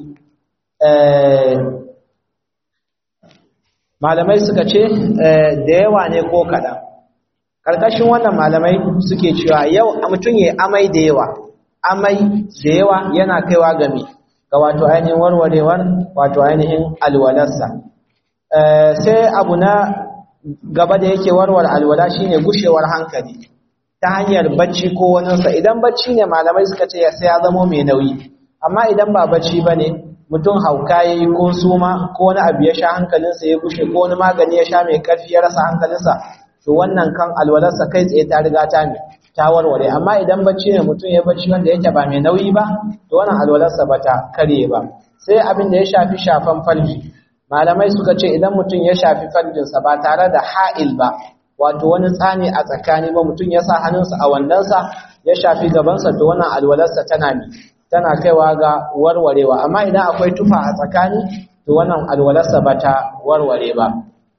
malamai suka ce da yawa ne ko kaɗan ƙarƙashin wannan malamai suke cewa yau mutum ya amai da yawa amai da yawa yana kaiwa game ga wato ainihin warwarewar wato ainihin alwalarsa sai abu na gaba da yake warware alwala shine gushewar hankali ta hanyar bacci ko waninsa idan bacci ne malamai suka ce sai ya zamo mai nauyi amma idan ba bacci ba ne mutum hauka ya yi ko suma ko wani abu ya sha hankalinsa ya gushe ko wani magani ya sha mai karfi ya rasa hankalinsa to wannan kan alwalarsa kai tsaye ta riga ta mai ta warware amma idan bacci ne mutum ya bacci wanda yake ba mai nauyi ba to wannan alwalarsa ba ta karye ba sai abin da ya shafi shafan falji malamai suka ce idan mutum ya shafi farjinsa ba tare da ha'il ba wato wani tsani a tsakani ba mutum ya sa hannunsa a wandonsa ya shafi gabansa to wannan alwalarsa tana mi tana kaiwa ga warwarewa amma idan akwai tufa a tsakani to wannan alwalarsa ba ta warware ba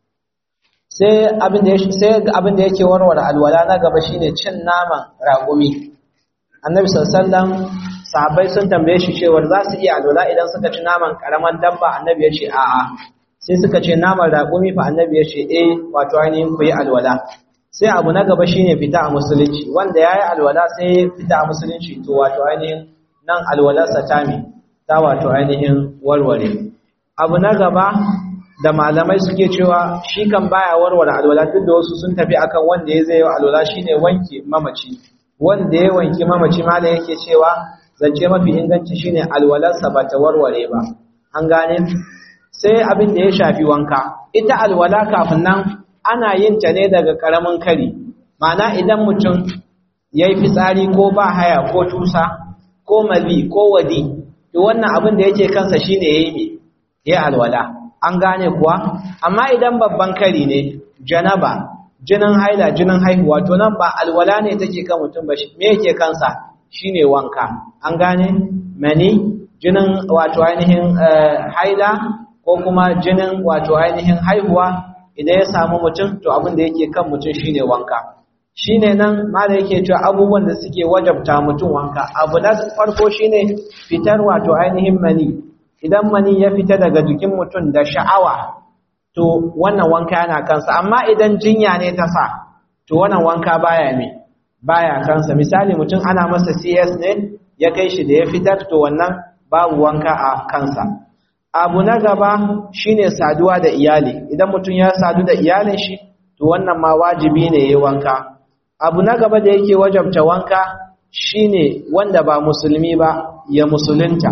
sai abin da sai abin da yake warware alwala na gaba shine cin naman raƙumi annabi sallallahu alaihi wasallam sahabbai sun tambaye shi cewa za su iya alwala idan suka ci naman karaman dabba annabi ya ce a'a sai suka ce naman raƙumi fa annabi ya ce eh wato ainihin ku yi alwala sai abu na gaba shine fita a musulunci wanda yayi alwala sai fita a musulunci to wato ainihin nan alwalarsa ta mi ta wato ainihin warware abu na gaba da malamai suke cewa shi kan baya warware alwala duk da wasu sun tafi akan wanda ya zai yi alwala shine wanke mamaci wanda ya wanke mamaci malam yake cewa zance mafi inganci shine alwalarsa ba ta warware ba an gane sai abin da ya shafi wanka ita alwala kafin nan ana yin ta ne daga karamin kari ma'ana idan mutum ya yi fitsari ko ba haya ko tusa ko mazi ko wadi to wannan abin da yake kansa shine yayi ne ya alwala an gane kuwa amma idan babban kari ne janaba jinin haila jinin haihuwa to nan ba alwala ne take kan mutum ba me yake kansa shine wanka an gane mani jinin wato ainihin haila ko kuma jinin wato ainihin haihuwa idan ya samu mutum to abin da yake kan mutum shine wanka shine nan mala yake cewa abubuwan da suke wajabta mutum wanka abu na farko shine fitar wato ainihin mani idan mani ya fita daga jikin mutum da sha'awa to wannan wanka yana kansa amma idan jinya ne ta sa to wannan wanka baya me baya kansa misali mutum ana masa CS ne ya kai shi da ya fitar to wannan babu wanka a kansa abu na gaba shine saduwa da iyali idan mutum ya sadu da iyalin shi to wannan ma wajibi ne yayi wanka abu na gaba da yake wajabta wanka shine wanda ba musulmi ba ya musulunta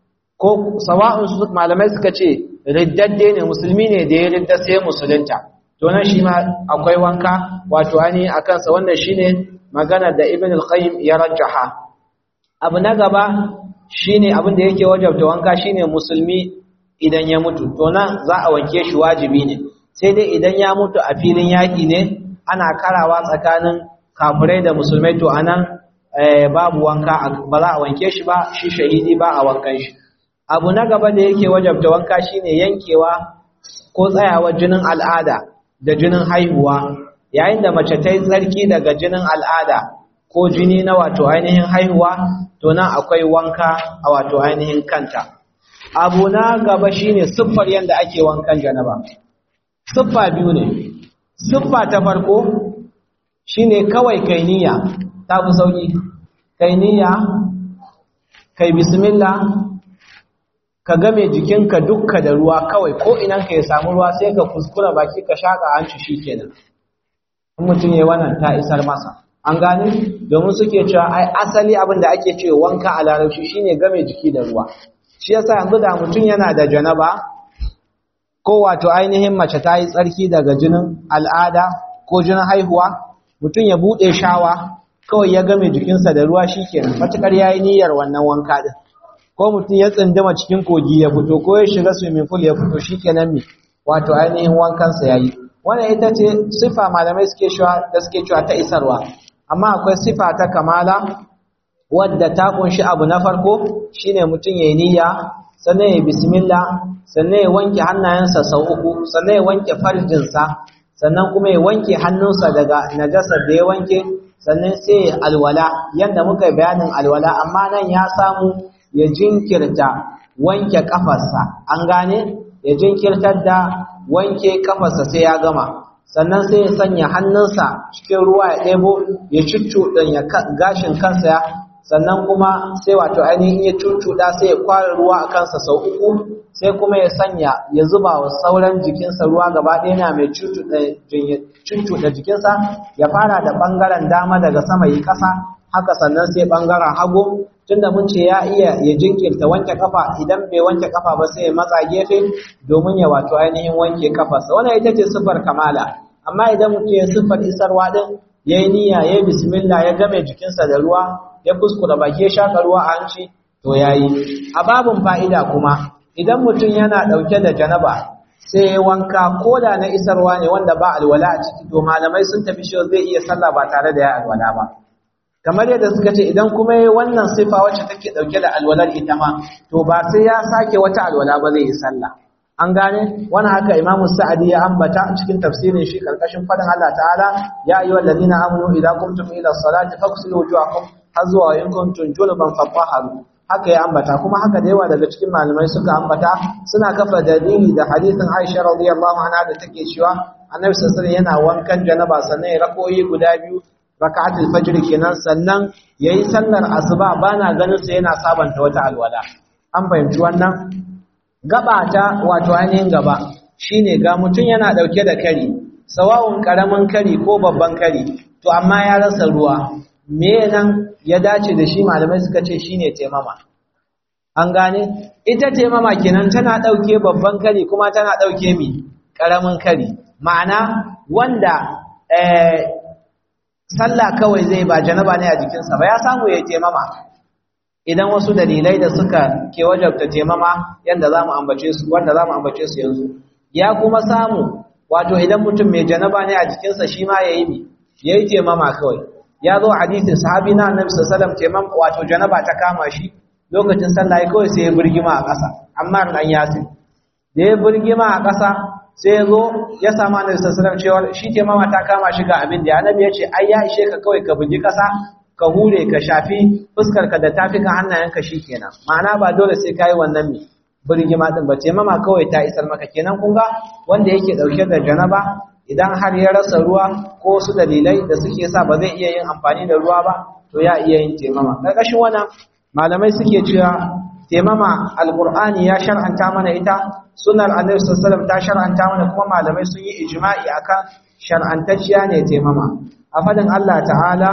ko sawa'un su malamai suka ce riddadde ne musulmi ne da ya ridda sai musulunta to nan shi ma akwai wanka wato ani akan sa wannan shine magana da ibn al-qayyim ya rajjaha abu na gaba shine abin da yake wajabta wanka shine musulmi idan ya mutu to nan za a wanke shi wajibi ne sai dai idan ya mutu a filin yaki ne ana karawa tsakanin kafirai da musulmai to anan babu wanka ba za a wanke shi ba shi shahidi ba a wankan shi abu na gaba da yake wajabta wanka shine yankewa ko tsayawar jinin al'ada da jinin haihuwa yayin da mace ta yi tsarki daga jinin al'ada ko jini na wato ainihin haihuwa to nan akwai wanka a wato ainihin kanta abu na gaba shine siffar yadda ake wankan janaba siffa biyu ne siffa ta farko shine kawai kai niyya ta fi sauki kai niyya kai bismillah ka game jikinka dukka da ruwa kawai ko inan ka ya samu ruwa sai ka kuskura baki ka shaka hanci shikenan in mutum yayi wannan ta isar masa an gane domin suke cewa ai asali abin da ake cewa wanka a larabci shine game jiki da ruwa shi yasa yanzu da mutum yana da janaba ko wato ainihin mace ta yi tsarki daga jinin al'ada ko jinin haihuwa mutum ya buɗe shawa kawai ya game jikinsa da ruwa shi kenan matuƙar ya yi niyyar wannan wanka ɗin ko mutum ya tsindima cikin kogi ya fito ko ya shiga swimming pool ya fito shi kenan me wato ainihin wankansa ya yi wannan ita ce sifa malamai suke cewa da suke cewa ta isarwa amma akwai sifa ta kamala wadda ta kunshi abu na farko shine mutum ya yi niyya sannan ya bismillah sannan ya wanke hannayensa sau uku sannan ya wanke farjinsa sannan kuma ya wanke hannunsa daga najasar da ya wanke sannan sai ya alwala yadda muka bayanin alwala amma nan ya samu ya jinkirta wanke kafarsa an gane ya jinkirtar da wanke kafarsa sai ya gama sannan sai ya sanya hannunsa cikin ruwa ya ɗebo ya cuccuɗanya gashin kansa sannan kuma sai wato ainihin ya cuccuɗa sai ya kwara ruwa a kansa sau uku sai kuma ya sanya ya zuba wa sauran jikinsa ruwa gaba ɗaya na mai cuccuɗa jikinsa ya fara da ɓangaren dama daga sama yi ƙasa haka sannan sai ɓangaren hagu tunda mun ce ya iya ya jinkirta wanke kafa idan bai wanke kafa ba sai ya matsa gefe domin ya wato ainihin wanke kafarsa wannan ita ce siffar kamala amma idan mutum ya siffar isarwa din ya yi niyya ya yi bismillah ya game jikinsa da ruwa ya kuskura baki ya shaka ruwa a hanci to ya yi a babin fa'ida kuma idan mutum yana ɗauke da janaba sai ya wanka ko da na isarwa ne wanda ba alwala a ciki to malamai sun tafi shi zai iya sallah ba tare da ya alwala ba kamar yadda suka ce idan kuma yi wannan sifa wacce take ɗauke da alwalar ita ma to ba sai ya sake wata alwala ba zai yi sallah an gane wani haka imamu sa'adi ya ambata cikin tafsirin shi karkashin fadin Allah ta'ala ya ayyuhal ladina amanu idza qumtum ila salati faghsilu wujuhakum har zuwa in kuntum junuban fatahharu haka ya ambata kuma haka da yawa daga cikin malamai suka ambata suna kafa dalili da hadisin Aisha radiyallahu anha da take cewa Annabi sallallahu alaihi yana wankan janaba sannan ya rakoyi guda biyu raka'atul fajr kenan sannan yayi sallar asuba bana ganin sa yana sabanta wata alwala an fahimci wannan gaba ta wato ainihin gaba shine ga mutum yana dauke da kari sawawun karamin kari ko babban kari to amma ya rasa ruwa me nan ya dace da shi malamai suka ce shine temama an gane ita temama kenan tana dauke babban kari kuma tana dauke mi karamin kari ma'ana wanda eh sallah kawai zai ba janaba ne a jikinsa ba ya samu ya temama idan wasu dalilai da suka ke wajabta temama yanda zamu ambace su wanda zamu ambace su yanzu ya kuma samu wato idan mutum mai janaba ne a jikinsa shi ma yayi mi yayi temama kawai ya zo hadisin sahabi na annabi sallallahu alaihi wasallam temama wato janaba ta kama shi lokacin sallah kawai sai ya burgima a ƙasa amma dan yasin da ya burgima a ƙasa sai ya zo ya samu annabi sallallahu alaihi wasallam cewa shi temama ta kama shi ga abin da annabi ya ce ai ya ishe ka kawai ka bugi ƙasa ka hure ka shafi fuskarka da tafikan hannayenka kenan. ma'ana ba dole sai kai wannan mi burgima din ba ce mama kawai ta isar maka kenan kun ga wanda yake dauke da janaba idan har ya rasa ruwa ko wasu dalilai da suke sa ba zai iya yin amfani da ruwa ba to ya iya yin temama karkashin wannan malamai suke cewa temama alqur'ani ya shar'anta mana ita sunnar annabi sallallahu alaihi wasallam ta shar'anta mana kuma malamai sun yi ijma'i akan shar'antacciya ne temama a fadin Allah ta'ala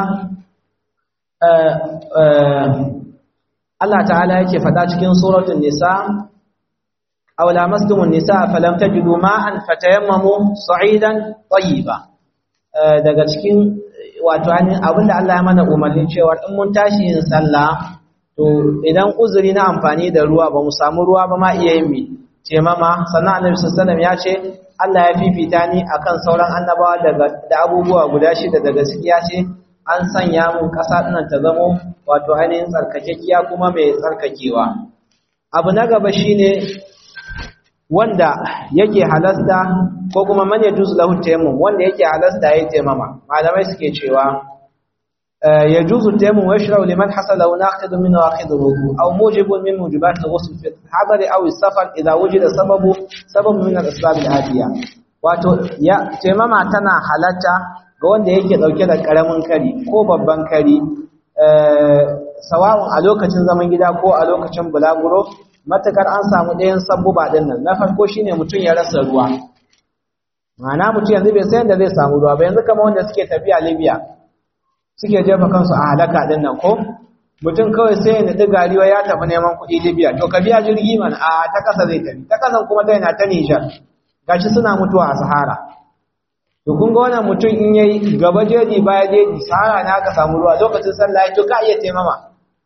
Allah ta'ala yake faɗa cikin suratul nisa aw lamastumun nisa falam tajidu ma'an fatayammamu sa'idan tayyiba daga cikin wato abinda Allah ya mana umarnin cewa in mun tashi yin sallah to idan uzuri na amfani da ruwa ba mu samu ruwa ba ma iya yin mi ce mama sannan annabi sallallahu alaihi ya ce Allah ya fifita ni akan sauran annabawa daga da abubuwa guda shida daga ciki ya ce an sanya mun ƙasa ɗinan ta zamo wato ainihin tsarkakekiya kuma mai tsarkakewa abu na gaba shine wanda yake halasta ko kuma man yajuzu lahu tayammum wanda yake halasta yayi tayammama malamai suke cewa yajuzu tayammum wa yashra'u liman hasala naqid min naqid ruku aw mujibun min mujibat al-ghusl fi al-hadar aw as-safar idha wujida sababu sababu min al-asbab al-atiya wato ya taimama tana halatta ga wanda yake dauke da karamin kari ko babban kari sawa'un a lokacin zaman gida ko a lokacin bulaguro matakar an samu ɗayan sabbuba ɗin nan na farko shine mutum ya rasa ruwa ma'ana mutum yanzu bai san da zai samu ruwa ba yanzu kamar wanda suke tafiya libya suke jefa kansu a halaka ɗin nan ko mutum kawai sai ya naɗi gariwa ya tafi neman kuɗi libya to ka biya jirgi mana a ta ƙasa zai tafi ta ƙasan kuma ta yana ta nijar gashi suna mutuwa a sahara to kun ga wannan mutum in yayi gaba jeji baya jeji sahara na aka samu ruwa lokacin sallah to ka iya taimama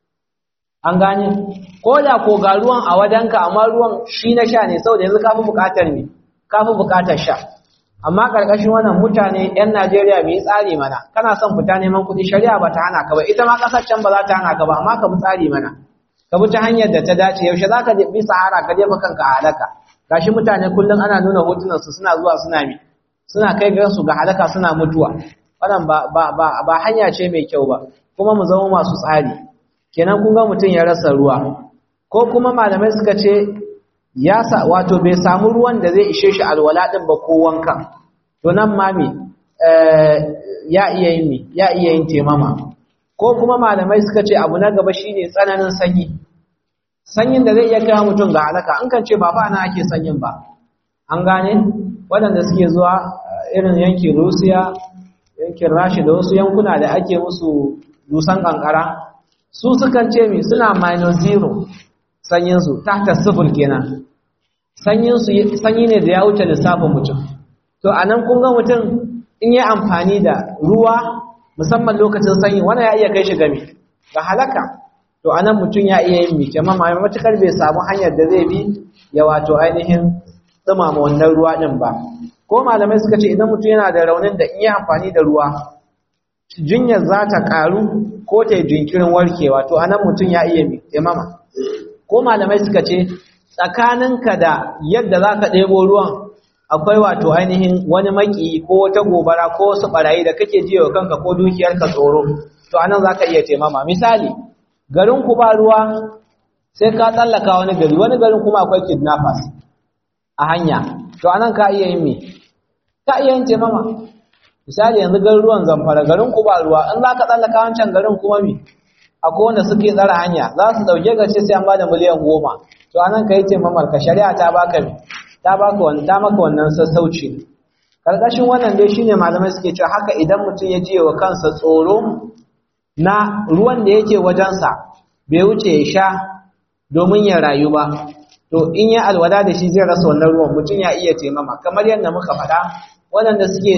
an gane ko da ko ga ruwan a wajenka amma ruwan shi na sha ne saboda yanzu kafi bukatar me kafi bukatar sha amma karkashin wannan mutane yan Najeriya mai tsari mana kana son fita neman kuɗi shari'a ba ta hana ka ba ita ma kasar can ba za ta hana ka ba amma ka bi tsari mana ka bi ta hanyar da ta dace yaushe za ka bi sahara ka jefa kanka a halaka gashi mutane kullum ana nuna hotunan su suna zuwa suna mi suna kai ga su ga halaka suna mutuwa wannan ba ba ba, ba hanya ce mai kyau ba kuma mu zama masu tsari kenan kun ga mutum ya rasa ruwa ko kuma malamai suka ce ya sa wato bai samu ruwan da zai ishe shi alwala din ba ko wanka to nan ma me ya iya yin me ya iya yin temama ko kuma malamai suka ce abu na gaba shine tsananin sanyi sanyin da zai iya kai mutum ga halaka an kan ce ba fa na ake sanyin ba an gane waɗanda suke zuwa irin yankin Rusiya yankin Rashi da wasu yankuna da ake musu dusan kankara su sukan ce mi suna minus zero sanyinsu tahta sifir kenan sanyinsu sanyi ne da ya wuce lissafin mutum to a nan kun ga mutum in yi amfani da ruwa musamman lokacin sanyi wannan ya iya kai shi game ga halaka to a nan mutum ya iya yin mike amma matukar bai samu hanyar da zai bi ya wato ainihin dumama wannan ruwa din ba ko malamai suka ce idan mutum yana da raunin da in yi amfani da ruwa jinyar za ta ƙaru ko ta yi jinkirin warkewa to anan mutum ya iya imama ko malamai suka ce tsakaninka da yadda za ka ɗebo ruwan akwai wato ainihin wani maki ko wata gobara ko wasu ɓarayi da kake jiya wa kanka ko dukiyarka tsoro to anan za ka iya taimama misali garin ku ba ruwa sai ka tsallaka wani gari wani garin kuma akwai kidnappers a hanya to anan ka iya yin me ka iya yin taimama misali yanzu garin ruwan zamfara garin ku ba ruwa in za ka tsallaka wancan garin kuma mi akwai wanda suke tsara hanya za su dauke ka ce sai an bada miliyan goma to anan ka yi taimamar ka shari'a ta baka mi ta baka wani ta maka wannan sassauci karkashin wannan dai shine malamai suke cewa haka idan mutum ya jiye wa kansa tsoro na ruwan da yake wajensa bai wuce ya sha domin ya rayu ba to in ya alwada da shi zai rasa wannan ruwan mutum ya iya taimama kamar yadda muka faɗa waɗanda suke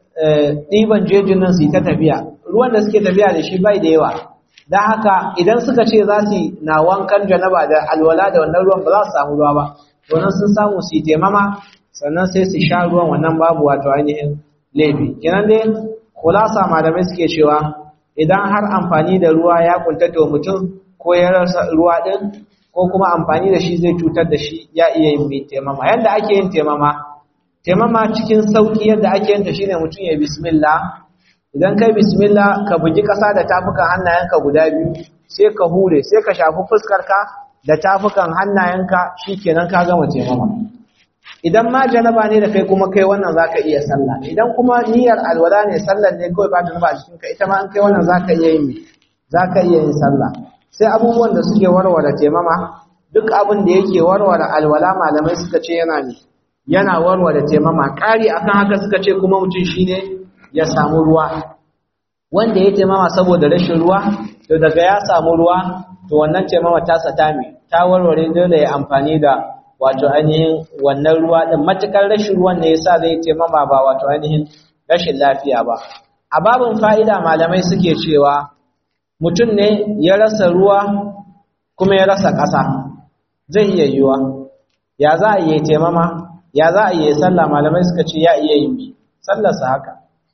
ɗiban jejin nan su yi ta tafiya ruwan da suke tafiya da shi bai da yawa don haka idan suka ce za su na wankan janaba da alwala da wannan ruwan ba za su samu ruwa ba domin sun samu su yi taimama sannan sai su sha ruwan wannan babu wato ainihin laifi kenan dai kulasa malamai suke cewa idan har amfani da ruwa ya kuntata wa mutum ko ya rasa ruwa ɗin ko kuma amfani da shi zai cutar da shi ya iya yin mai taimama yadda ake yin taimama taimama cikin sauki yadda ake yin ta shine mutum ya bismillah idan kai bismillah ka bugi ƙasa da tafukan hannayenka guda biyu sai ka hure sai ka shafi fuskarka da tafukan hannayenka shikenan ka gama taimama idan ma janaba ne da kai kuma kai wannan zaka iya sallah idan kuma niyyar alwala ne sallar ne kawai ba ta ba cikin ka ita ma an kai wannan zaka iya yin zaka iya yin sallah sai abubuwan da suke warware taimama duk abin da yake warware alwala malamai suka ce yana ne yana warware taimama ƙari akan haka suka ce kuma mutum shine ya samu ruwa wanda ya taimama saboda rashin ruwa to daga ya samu ruwa to wannan taimama ta sata mai ta warware dole ya amfani da wato ainihin wannan ruwa din matukar rashin ruwan ne yasa zai taimama ba wato ainihin rashin lafiya ba a babin fa'ida malamai suke cewa mutum ne ya rasa ruwa kuma ya rasa ƙasa zai iya yiwa ya za a iya taimama ya za a iya sallah malamai suka ce ya iya yi sallarsa haka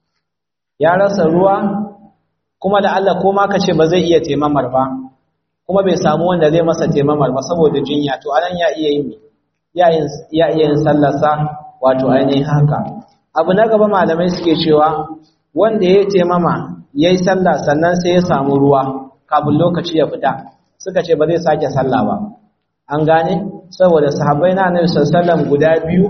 ya rasa ruwa kuma da Allah ko ma kace ba zai iya taimamar ba kuma bai samu wanda zai masa taimamar ba saboda jinya to anan ya iya yi ya iya yin sallarsa wato ainihin haka abu na gaba malamai suke cewa wanda ya taimama yayi sallah sannan sai ya samu ruwa kafin lokaci ya fita suka ce ba zai sake sallah ba an gane saboda sahabbai na Annabi sallallahu guda biyu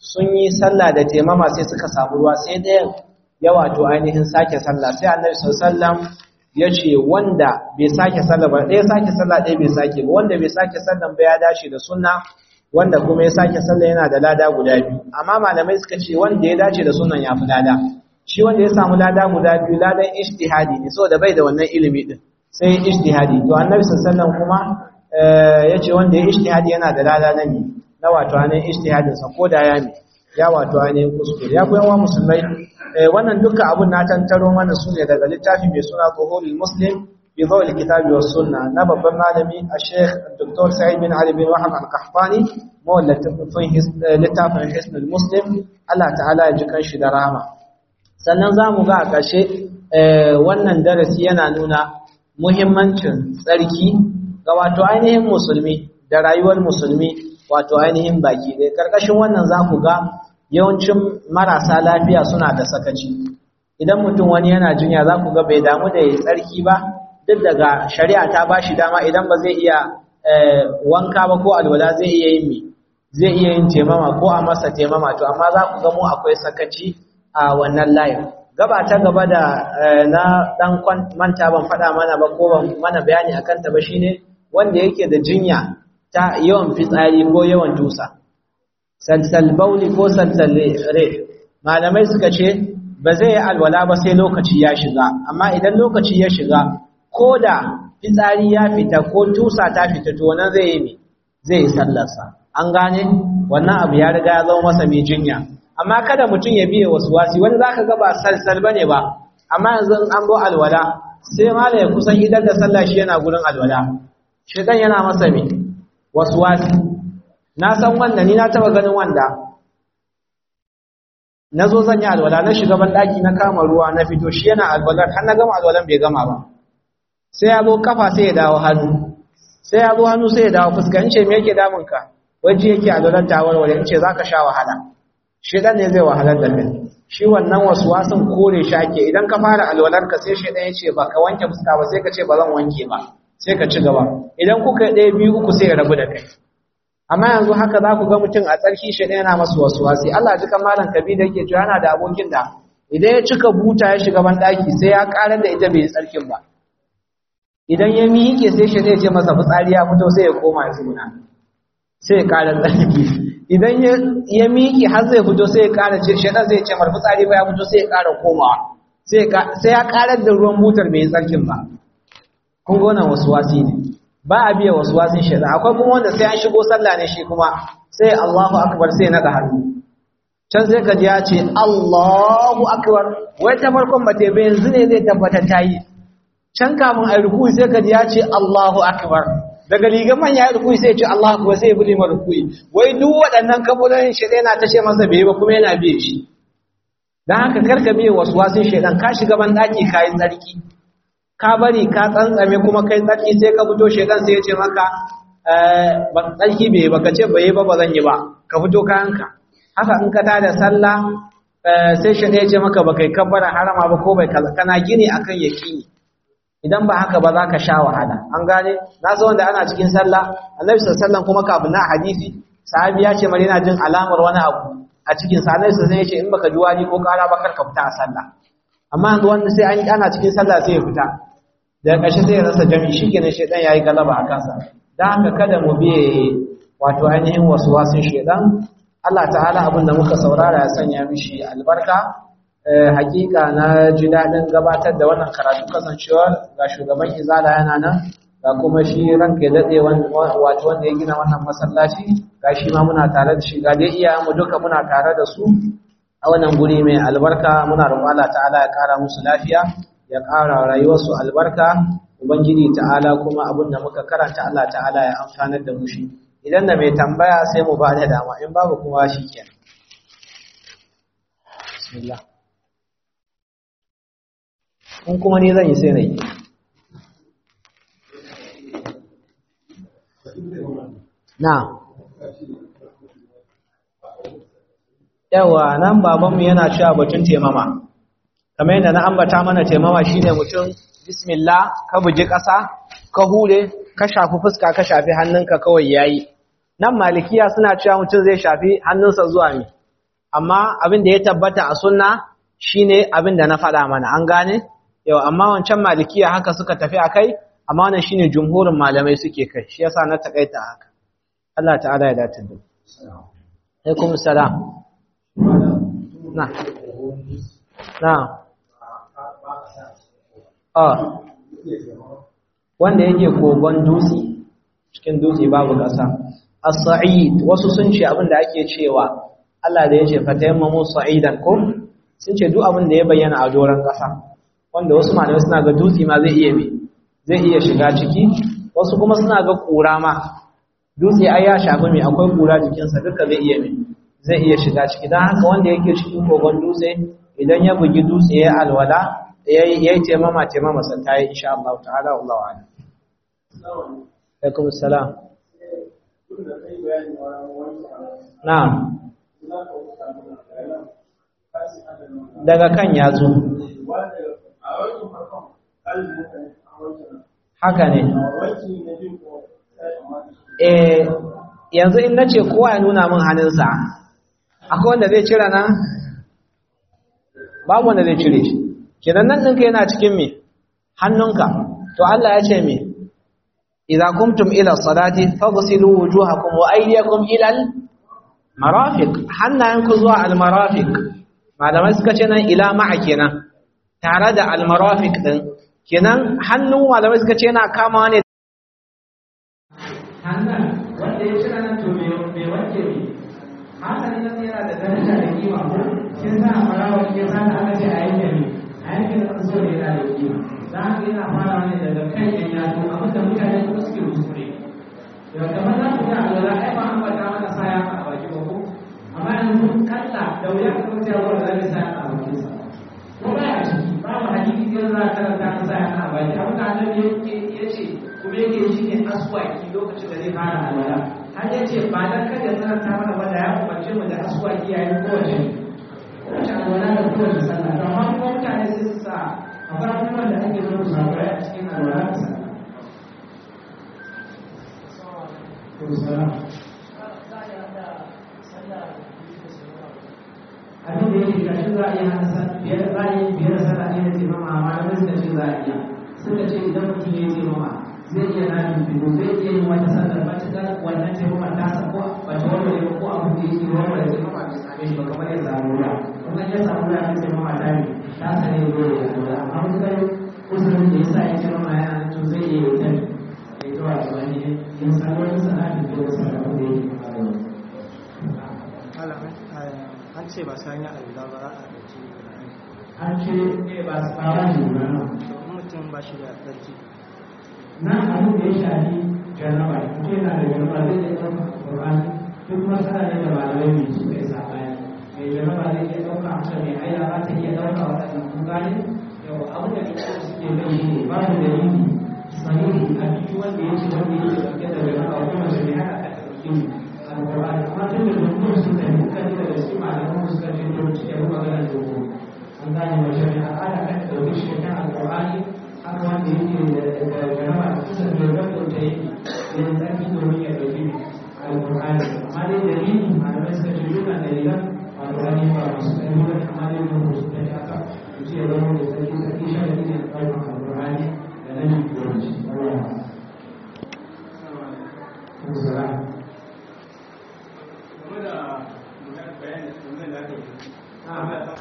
sun yi sallah da taimama sai suka samu ruwa sai ɗayan ya wato ainihin sake sallah sai annabi sallam ya ce wanda bai sake sallah ba ɗaya sake sallah ɗaya bai sake ba wanda bai sake sallah ba ya dace da sunna wanda kuma ya sake sallah yana da lada guda biyu amma malamai suka ce wanda ya dace da sunnan ya fi lada shi wanda ya samu lada guda biyu ladan ijtihadi ne saboda bai da wannan ilimi din sai ijtihadi to annabi sallallahu kuma yace wanda ya ijtihadi yana da lada na ne na wato anin ijtihadin sa ko da ya ne ya wato anin kuskure ya koyan wa musulmai wannan dukkan abun na tantaro mana su ne daga littafi mai suna Zuhurul Muslim bi Dhawl Kitabi was Sunna na babban malami a Sheikh Dr. Sa'id bin Ali bin Wahab Al-Qahtani mawallafin littafin Hisnul Muslim Allah ta'ala ya ji kanshi da rahama sannan za mu ga a ƙarshe wannan darasi yana nuna muhimmancin tsarki ga wato ainihin musulmi da rayuwar musulmi wato ainihin baki ɗaya ƙarƙashin wannan za ku ga yawancin marasa lafiya suna da sakaci idan mutum wani yana jinya za ku ga bai damu da ya tsarki ba duk daga shari'a ta ba shi dama idan ba zai iya wanka ba ko alwala zai iya yin me zai iya yin temama ko a masa temama to amma za ku ga mu akwai sakaci a wannan layin gaba ta gaba da na dan manta ban faɗa mana ba ko ban mana bayani akan ta ba shine wanda yake da jinya ta yawan fitsari ko yawan tusa salsal bauli ko salsal re malamai suka ce ba zai yi alwala ba sai lokaci ya shiga amma idan lokaci ya shiga ko da fitsari ya fita ko tusa ta fita to wannan zai yi zai yi sallarsa an gane wannan abu ya riga ya zama masa mai jinya amma kada mutum ya biye wasu wasi wani za ka gaba salsal ba ne ba amma yanzu an bo alwala sai mala ya kusan idan da sallah shi yana gurin alwala shekan yana masa mai wasu wasi na san wanda ni na taba ganin wanda na zo zan yi alwala na shiga ban ɗaki na kama ruwa na fito shi yana alwalar har na gama alwalan bai gama ba sai ya zo kafa sai ya dawo hannu sai ya zo hannu sai ya dawo fuska in ce me yake damunka waje yake alwalar ta warware in ce za ka sha wahala shedan ne zai wahalar da kai shi wannan waswasin kore shi ake idan ka fara alwalarka sai shedan ya ce ba ka wanke fuska ba sai ka ce ba zan wanke ba sai ka ci gaba idan kuka ɗaya biyu uku sai ya rabu da kai amma yanzu haka za ku ga mutum a tsarki shedan yana masu waswasi Allah ji malam kabi da yake cewa yana da abokin da idan ya cika buta ya shiga ban daki sai ya karar da ita bai tsarkin ba idan ya miƙe sai shedan ya ce masa fitsari ya fito sai ya koma ya tsuna sai ya karar tsarki idan ya miƙi har zai fito sai ya ƙara ce shaɗan zai ce marfi tsari ba ya fito sai ya ƙara komawa sai ya ƙarar da ruwan butar mai tsarkin ba kun gona wasu wasi ne ba a biya wasu wasin shaɗan akwai kuma wanda sai an shigo sallah ne shi kuma sai Allahu akbar sai naɗa hannu can sai ka ji ya ce Allahu akbar wai ta farkon ba ta bai yanzu ne zai tabbatar ta yi can kamun a ruku sai ka ji ya ce Allahu akbar daga ligan manya ya rukui sai ya ce Allah kuwa sai ya bude ma rukui wai duk waɗannan kabulin shaidan yana tashe masa bai ba kuma yana biye shi dan haka karka biye wasu wasin shaidan ka shiga ban daki kai tsarki ka bari ka tsantsame kuma kai tsarki sai ka fito shaidan sai ya ce maka eh ban tsarki bai ba ka ce bai ba ba zan yi ba ka fito kayanka haka in ka tada sallah sai shaidan ya ce maka ba kai kabbara harama ba ko bai kana gini akan yakini idan ba haka ba za ka sha wahala an gane na so wanda ana cikin sallah annabi sallallahu kuma kafin na hadisi sahabi ya ce mari yana jin alamar wani abu a cikin sa annabi sallallahu ya ce in baka ji wani ko kara ba kar ka fita a sallah amma yanzu wanda sai an ana cikin sallah sai ya fita daga ƙarshe sai ya rasa jami'i shikenan shedan yayi galaba a kansa dan haka kada mu biye wato ainihin waswasin shedan Allah ta'ala abin da muka saurara ya sanya mishi albarka hakika na ji daɗin gabatar da wannan karatu kasancewar ga shugaban izala yana nan ga kuma shi ranka ya daɗe wato wanda ya gina wannan masallaci ga shi ma muna tare da shi ga dai iya mu duka muna tare da su a wannan guri mai albarka muna roƙon Allah ta'ala ya ƙara musu lafiya ya ƙara rayuwarsu albarka ubangiji ta'ala kuma abin da muka karanta Allah ta'ala ya amfanar da mu shi idan da mai tambaya sai mu ba da dama in babu kuma shi kenan bismillah in kuma ni zan yi sai na yi na yawa nan babanmu yana cewa batun temama kamar yadda na ambata mana temama shine mutum bismillah ka buji ƙasa ka hure ka shafi fuska ka shafi hannunka kawai yayi nan malikiya suna cewa mutum zai shafi hannunsa zuwa mi amma abin da ya tabbata a sunna shine abin da na faɗa mana an gane yau amma wancan malikiya haka suka tafi akai amma wannan shine jumhurin malamai suke kai shi yasa na takaita haka Allah ta'ala ya dace da alaikum salam na na ah wanda yake kogon dutse cikin dutse babu ƙasa as-sa'id wasu sun ce abin da ake cewa Allah da yace fatayammamu sa'idan ko sun ce duk abin da ya bayyana a doron ƙasa wanda wasu malamai suna ga dutse ma zai iya bi zai iya shiga ciki wasu kuma suna ga kura ma dutse ai ya shafi mai akwai kura jikinsa duka zai iya mai zai iya shiga ciki don haka wanda yake cikin kogon dutse idan ya bugi dutse ya alwala ya yi taimama taimama sa ta yi insha Allah ta'ala Allah wa ala alaikum salam na'am daga kan yatsu haka ne eh yanzu in nace kowa ya nuna min hannunsa akwai wanda zai cire nan babu wanda zai cire shi kenan nan ɗinka yana cikin me hannunka to Allah ya ce me idza kumtum ila salati faghsilu wujuhakum wa aydiyakum ila al marafiq hannayenku zuwa al marafiq malamai suka ce nan ila ma'a kenan tare da al marafiq din kenan hannun malamai suka ce yana kamawa ne hannun wanda ya cira nan to mai wanke ne hasali nan yana da daraja da kima ko kin sa farawa kin sa da aka ce a yanke ne a yanke da so ne yana da kima za ka yana fara ne daga kan yan yatsu abin da mutane kuma suke kuskure yau kamar za ku ga alwala ai ba an bata mana saya a baki ba ko amma yanzu kalla da wuya ka kauce wa da zai sa a bakin sa ko ba ya ciki babu hadisi sai za ka karanta ka saya a baki abin da annabi ya ce kuma yake shi ne aswaki lokacin da zai fara alwala har ya ce ba dan kada ya tsananta mana ba da ya umarce mu da aswaki yayin kowace kowace alwala da kowace sallah to amma kuma mutane sai su sa akwai abubuwan da ake zo su samu a cikin alwala da sallah abin da yake gashi za a iya hana biyar za a yi biyar sallah ne da taimama amma da suka ce za a iya suka ce idan mutum ya yi taimama zai iya nani biyu zai iya yin wata sallar ba ta wannan taimama ta sa ko ba ta warware ba ko abin da yake warware taimama bai same shi ba kamar ya samu ruwa kuma ya samu ruwa ya taimama ta ne ta sa ne ruwa ya ruwa amma mun kai usulun da ya sa ya taimama yana nan to zai iya yi ta ne ya yi zuwa ga wani yin sallar sana'a da ya sa da wanda yake an ce ba sanya alula ba a ɗauki an ce ne ba su fara ne ba nan mutum ba shi da ɗauki nan abin da ya shafi jarraba mutum yana da jarraba zai iya ɗauka ƙur'ani duk masana ne da malamai mai su kai sabani mai jarraba zai iya ɗauka haka mai aila za ta iya ɗauka waɗannan kun gane yau abin da mutum suke kai shi ne ba da dalili sahihi a biyu wanda ya ce wanda ya ce ɗauke da jarraba ko mace mai haka ta ɗauki alƙur'ani amma tun da dukkan su da dukkan daga cikin malaman suka ce to cikin maganar dogo an gane mace mai al'ada kan ɗauki shi kan alƙur'ani haka wanda yake da jaraba da kusa da rabon ta yi yin tsarki domin ya ɗauki alƙur'ani amma dai dalili malamai suka ce dukkan dalilan alƙur'ani ba masu ƙarfi ba amma dai mun su ta haka su ce zama da tsarki da